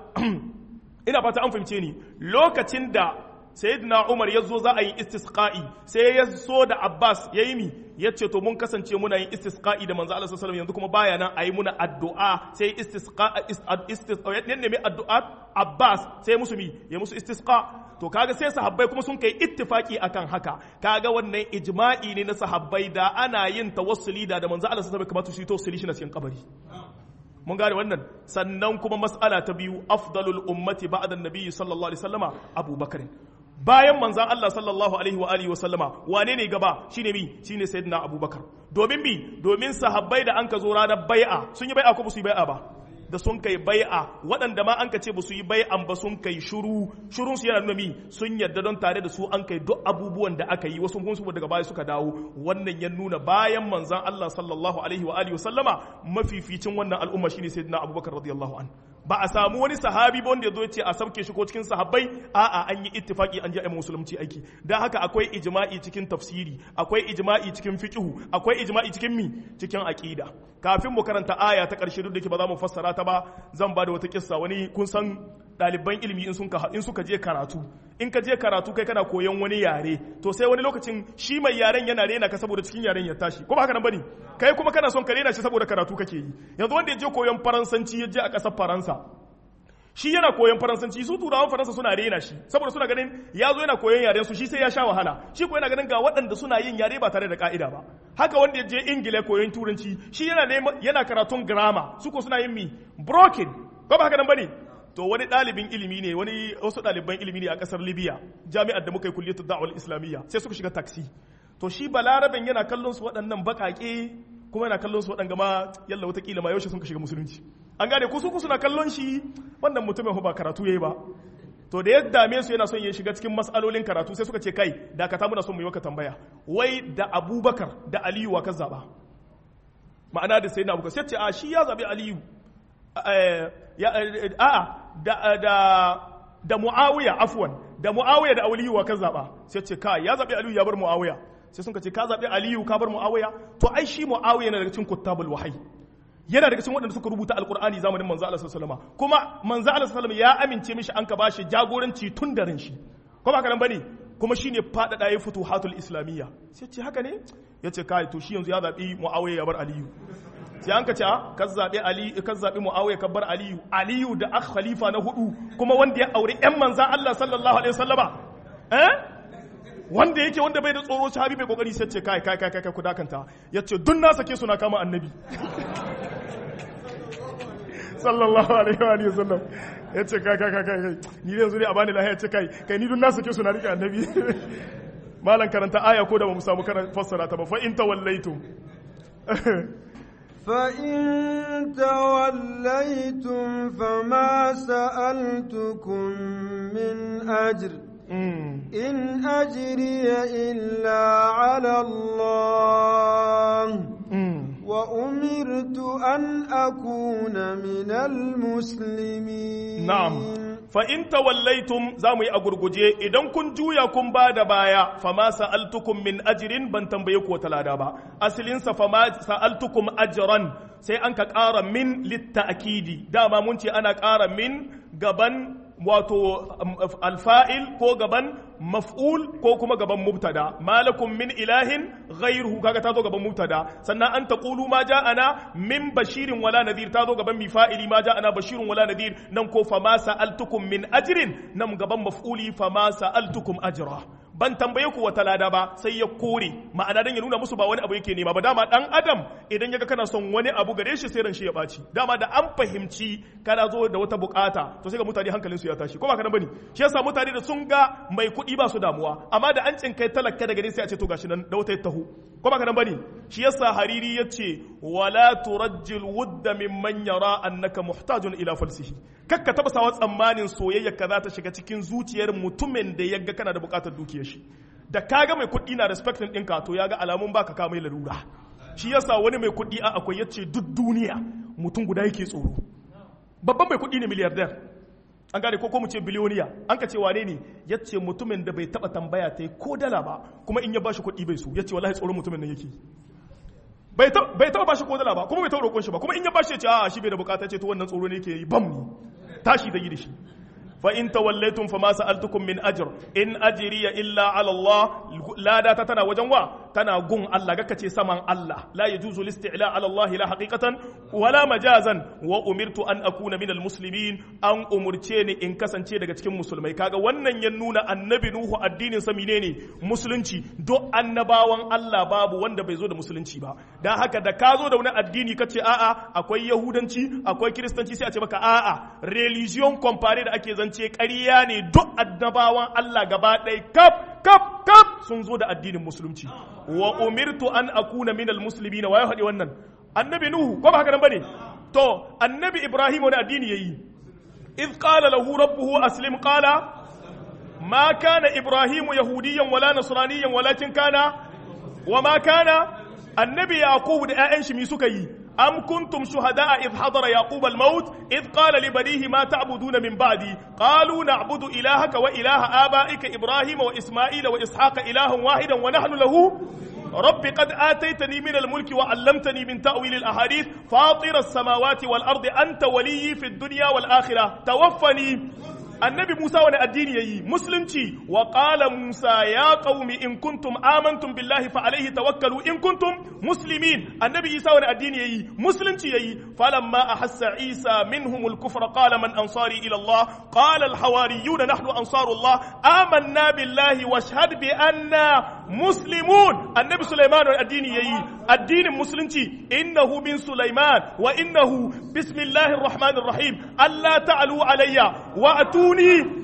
Speaker 1: ina fata an fahimce ni lokacin da sayyidina Umar ya zo za a yi istisqa'i sai ya so da Abbas ya yi mi ya ce to mun kasance muna yin istisqa'i da manzo Allah sallallahu alaihi yanzu kuma baya nan a yi muna addu'a sai istisqa istisqa ya nemi addu'a Abbas sai musu mi ya musu istisqa to kaga sai sahabbai kuma sun kai ittifaki akan haka kaga wannan ijma'i ne na sahabbai da ana yin tawassuli da da manzo Allah sallallahu alaihi wasallam kamar su yi tawassuli shi na cikin kabari mun gane wannan sannan kuma mas'ala ta biyu afdalul ummati ba'da an-nabi sallallahu alaihi wasallama abubakar bayan manzan Allah sallallahu alaihi wa alihi wa sallama wane ne gaba shine mi shine sayyidina abubakar domin mi domin sahabbai da an ka zo ranar bai'a sun yi bai'a ko ba su yi bai'a ba da sun kai bai'a waɗanda ma an ka ce ba su yi bai'an ba sun kai shuru shurun su yana nuna mi sun yarda don tare da su an kai duk abubuwan da aka yi wasu kun su daga baya suka dawo wannan ya nuna bayan manzan Allah sallallahu alaihi wa alihi wa sallama mafificin wannan al'umma shine sayyidina abubakar radiyallahu anhu ba a samu wani sahabi ba wanda ya zo ce a sauke shi ko cikin sahabbai a'a an yi ittifaki an ji a musulunci aiki dan haka akwai ijma'i cikin tafsiri akwai ijma'i cikin fiqhu akwai ijma'i cikin mi cikin aqida kafin mu karanta aya ta karshe duk da ke ba za mu fassara ta ba zan ba da wata kissa wani kun san ɗaliban ilimi in suka in suka je karatu in ka je karatu kai kana koyon wani yare to sai wani lokacin shi mai yaren yana rena ka saboda cikin yaren ya tashi ko ba haka nan bane kai kuma kana son ka rena shi saboda karatu kake yi yanzu wanda ya je koyon faransanci ya je a ƙasar faransa shi yana koyon faransanci su turawan faransa suna rena shi saboda suna ganin ya zo yana koyon yaren su shi sai ya sha wahala shi ko yana ganin ga waɗanda suna yin yare ba tare da ka'ida ba haka wanda ya je ingila koyon turanci shi yana yana karatun grammar su ko suna yin mi broken ko ba haka nan bane to wani ɗalibin ilimi ne wani wasu ɗaliban ilimi ne a ƙasar libya jami'ar da muka yi kulliyatul da'wal islamiyya sai suka shiga taxi to shi balaraben yana kallon su waɗannan baƙaƙe kuma yana kallon su waɗanga ma yalla watakila ma yaushe sun ka shiga musulunci an gane ku su suna kallon shi wannan mutumin ba karatu yayi ba to da ya dame su yana son ya shiga cikin mas'alolin karatu sai suka ce kai dakata muna son mu yi maka tambaya wai da abubakar da aliyu wa ka zaba ma'ana da sayyidina abubakar sai ce a shi ya zabi aliyu a'a da da da muawiya afwan da muawiya da aliyu wa ka zaba sai ce kai ya zabi aliyu ya bar muawiya sai sun ce ka zabi aliyu ka bar muawiya to ai shi muawiya yana daga cikin kuttabul wahyi yana daga cikin waɗanda suka rubuta alkur'ani zamanin manzo Allah sallallahu alaihi kuma manzo Allah sallallahu ya amince mishi an ka bashi jagoranci tun da ran shi ko ba ka nan bane kuma shine fadada ya futuhatul islamiyya sai ce haka ne yace kai to shi yanzu ya zabi muawiya ya bar aliyu sai an ka ce ka zabi ali ka zabi muawiya ka bar aliyu aliyu da akh khalifa na hudu kuma wanda ya aure ƴan manzo Allah sallallahu alaihi wasallama eh wanda yake wanda bai da tsoro sahabi bai kokari sai ce kai kai kai kai ku dakanta yace dun na sake suna kama annabi sallallahu alaihi wa alihi wasallam yace kai kai kai kai ni yanzu ne a bani lahiya ce kai kai ni dun na sake suna rike annabi malan karanta aya ko da ba mu samu karanta fassara ta ba fa in tawallaitum
Speaker 2: فإن توليتم فما سألتكم من أجر إن أجري إلا على الله وأمرت أن أكون من المسلمين
Speaker 1: نعم فإن توليتم زامي أغرغجي إذن كن جويا كن بعد بايا فما سألتكم من أجر بن تنبيك وتلادا با أسلين فما سألتكم أجرا sai an ka ƙara min littakidi dama mun ce ana ƙara min gaban wato alfa'il ko gaban maf'ul ko kuma gaban mubtada malakum min ilahin ghairuhu kaga ta zo gaban mubtada sannan an taqulu ma ja'ana min bashirin wala nadhir ta zo gaban mifa'ili ma ja'ana bashirun wala nadhir nan ko fa ma sa'altukum min ajrin nan gaban maf'uli fa ma sa'altukum ajra ban tambaye ku wata lada ba sai ya kore ma'ana dan ya nuna musu ba wani abu yake nema ba dama dan adam idan yaga kana son wani abu gare shi sai ran shi ya baci dama da an fahimci kana zo da wata bukata to sai ga mutane hankalinsu ya tashi ko ba kana bane shi yasa mutane da sun ga mai kuɗi ba su damuwa amma da an cinkai talaka daga gare sai a ce to gashi nan da wata tahu ko ba kana bane shi yasa hariri yace wala turajjil wudda mimman yara annaka muhtajun ila falsihi kakka taba sawa tsammanin soyayya ka za ta shiga cikin zuciyar mutumin da yaga kana da bukatar dukiyar shi da kaga mai kuɗi na respectin ɗinka to ya ga alamun baka ka mai larura shi yasa wani mai kuɗi a akwai yace duk duniya mutum guda yake tsoro babban mai kuɗi ne miliyardar an gane ko ko mu ce biliyoniya an ka ce wane ne yace mutumin da bai taba tambaya ta ko dala ba kuma in ya bashi kuɗi bai so yace wallahi tsoron mutumin nan yake bai taba bashi ko dala ba kuma bai taba roƙon shi ba kuma in ya bashi ya ce a shi bai da bukata ce to wannan tsoro ne yake yi bam ne tashi da yi da shi فإن توليتم فما سألتكم من أجر إن أجري إلا على الله لا دا تنا وجنوا تنا قن الله كتي سمن الله لا يجوز الاستعلاء على الله لا حقيقة ولا مجازا وأمرت أن أكون من المسلمين أن أمرتني إن كسن تي daga cikin musulmai kaga wannan ya nuna annabi Nuhu addinin sa menene musulunci do annabawan Allah babu wanda bai zo da musulunci ba dan haka da ka zo da wani addini kace a'a akwai yahudanci akwai kiristanci sai a ce maka a'a religion compare da ake zan kasance ƙarya ne duk annabawan Allah gaba ɗaya kaf kaf kaf sun zo da addinin musulunci wa umirtu an akuna minal muslimina wa ya faɗi wannan annabi nuhu ko ba haka nan bane to annabi ibrahim wani addini yayi إذ قال له ربه أسلم قال ما كان إبراهيم يهوديا ولا نصرانيا ولكن كان وما كان النبي يعقوب da 'ya'yan shi mi suka yi أم كنتم شهداء إذ حضر يعقوب الموت إذ قال لبنيه ما تعبدون من بعدي قالوا نعبد إلهك وإله آبائك إبراهيم وإسماعيل وإسحاق إله واحدا ونحن له رب قد آتيتني من الملك وعلمتني من تأويل الأحاديث فاطر السماوات والأرض أنت ولي في الدنيا والآخرة توفني annabi Musa wani addini yayi musulunci wa qala Musa ya qaumi in kuntum amantum billahi fa alaihi tawakkalu in kuntum muslimin annabi Isa wani addini yayi musulunci yayi falamma ahassa Isa minhum al-kufra qala man ansari ila Allah qala al-hawariyun nahnu ansarullah amanna billahi washhad bi anna muslimun annabi Sulaiman wani addini yayi addinin musulunci innahu min Sulaiman wa innahu bismillahir rahmanir rahim alla ta'alu alayya wa atu اتوني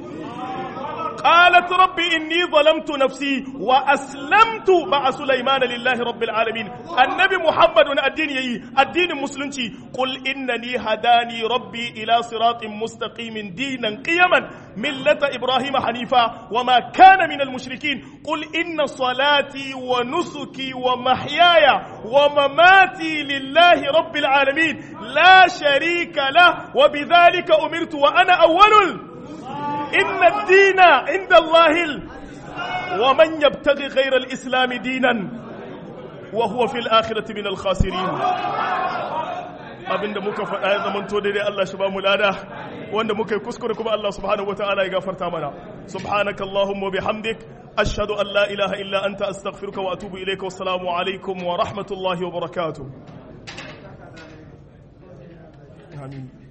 Speaker 1: قالت ربي إني ظلمت نفسي وأسلمت مع سليمان لله رب العالمين النبي محمد الدين يي الدين المسلم قل إنني هداني ربي إلى صراط مستقيم دينا قيما ملة إبراهيم حنيفا وما كان من المشركين قل إن صلاتي ونسكي ومحياي ومماتي لله رب العالمين لا شريك له وبذلك أمرت وأنا أول إن الدين عند الله ال... ومن يبتغي غير الإسلام دينا وهو في الآخرة من الخاسرين abinda muka faɗa ya zamanto daidai Allah shi ba mu lada wanda muka yi kuskure kuma Allah subhanahu wataala ya gafarta mana subhanaka allahumma bihamdik ashhadu an la ilaha illa anta astaghfiruka wa atubu ilayka wassalamu alaikum wa rahmatullahi wa barakatuh amin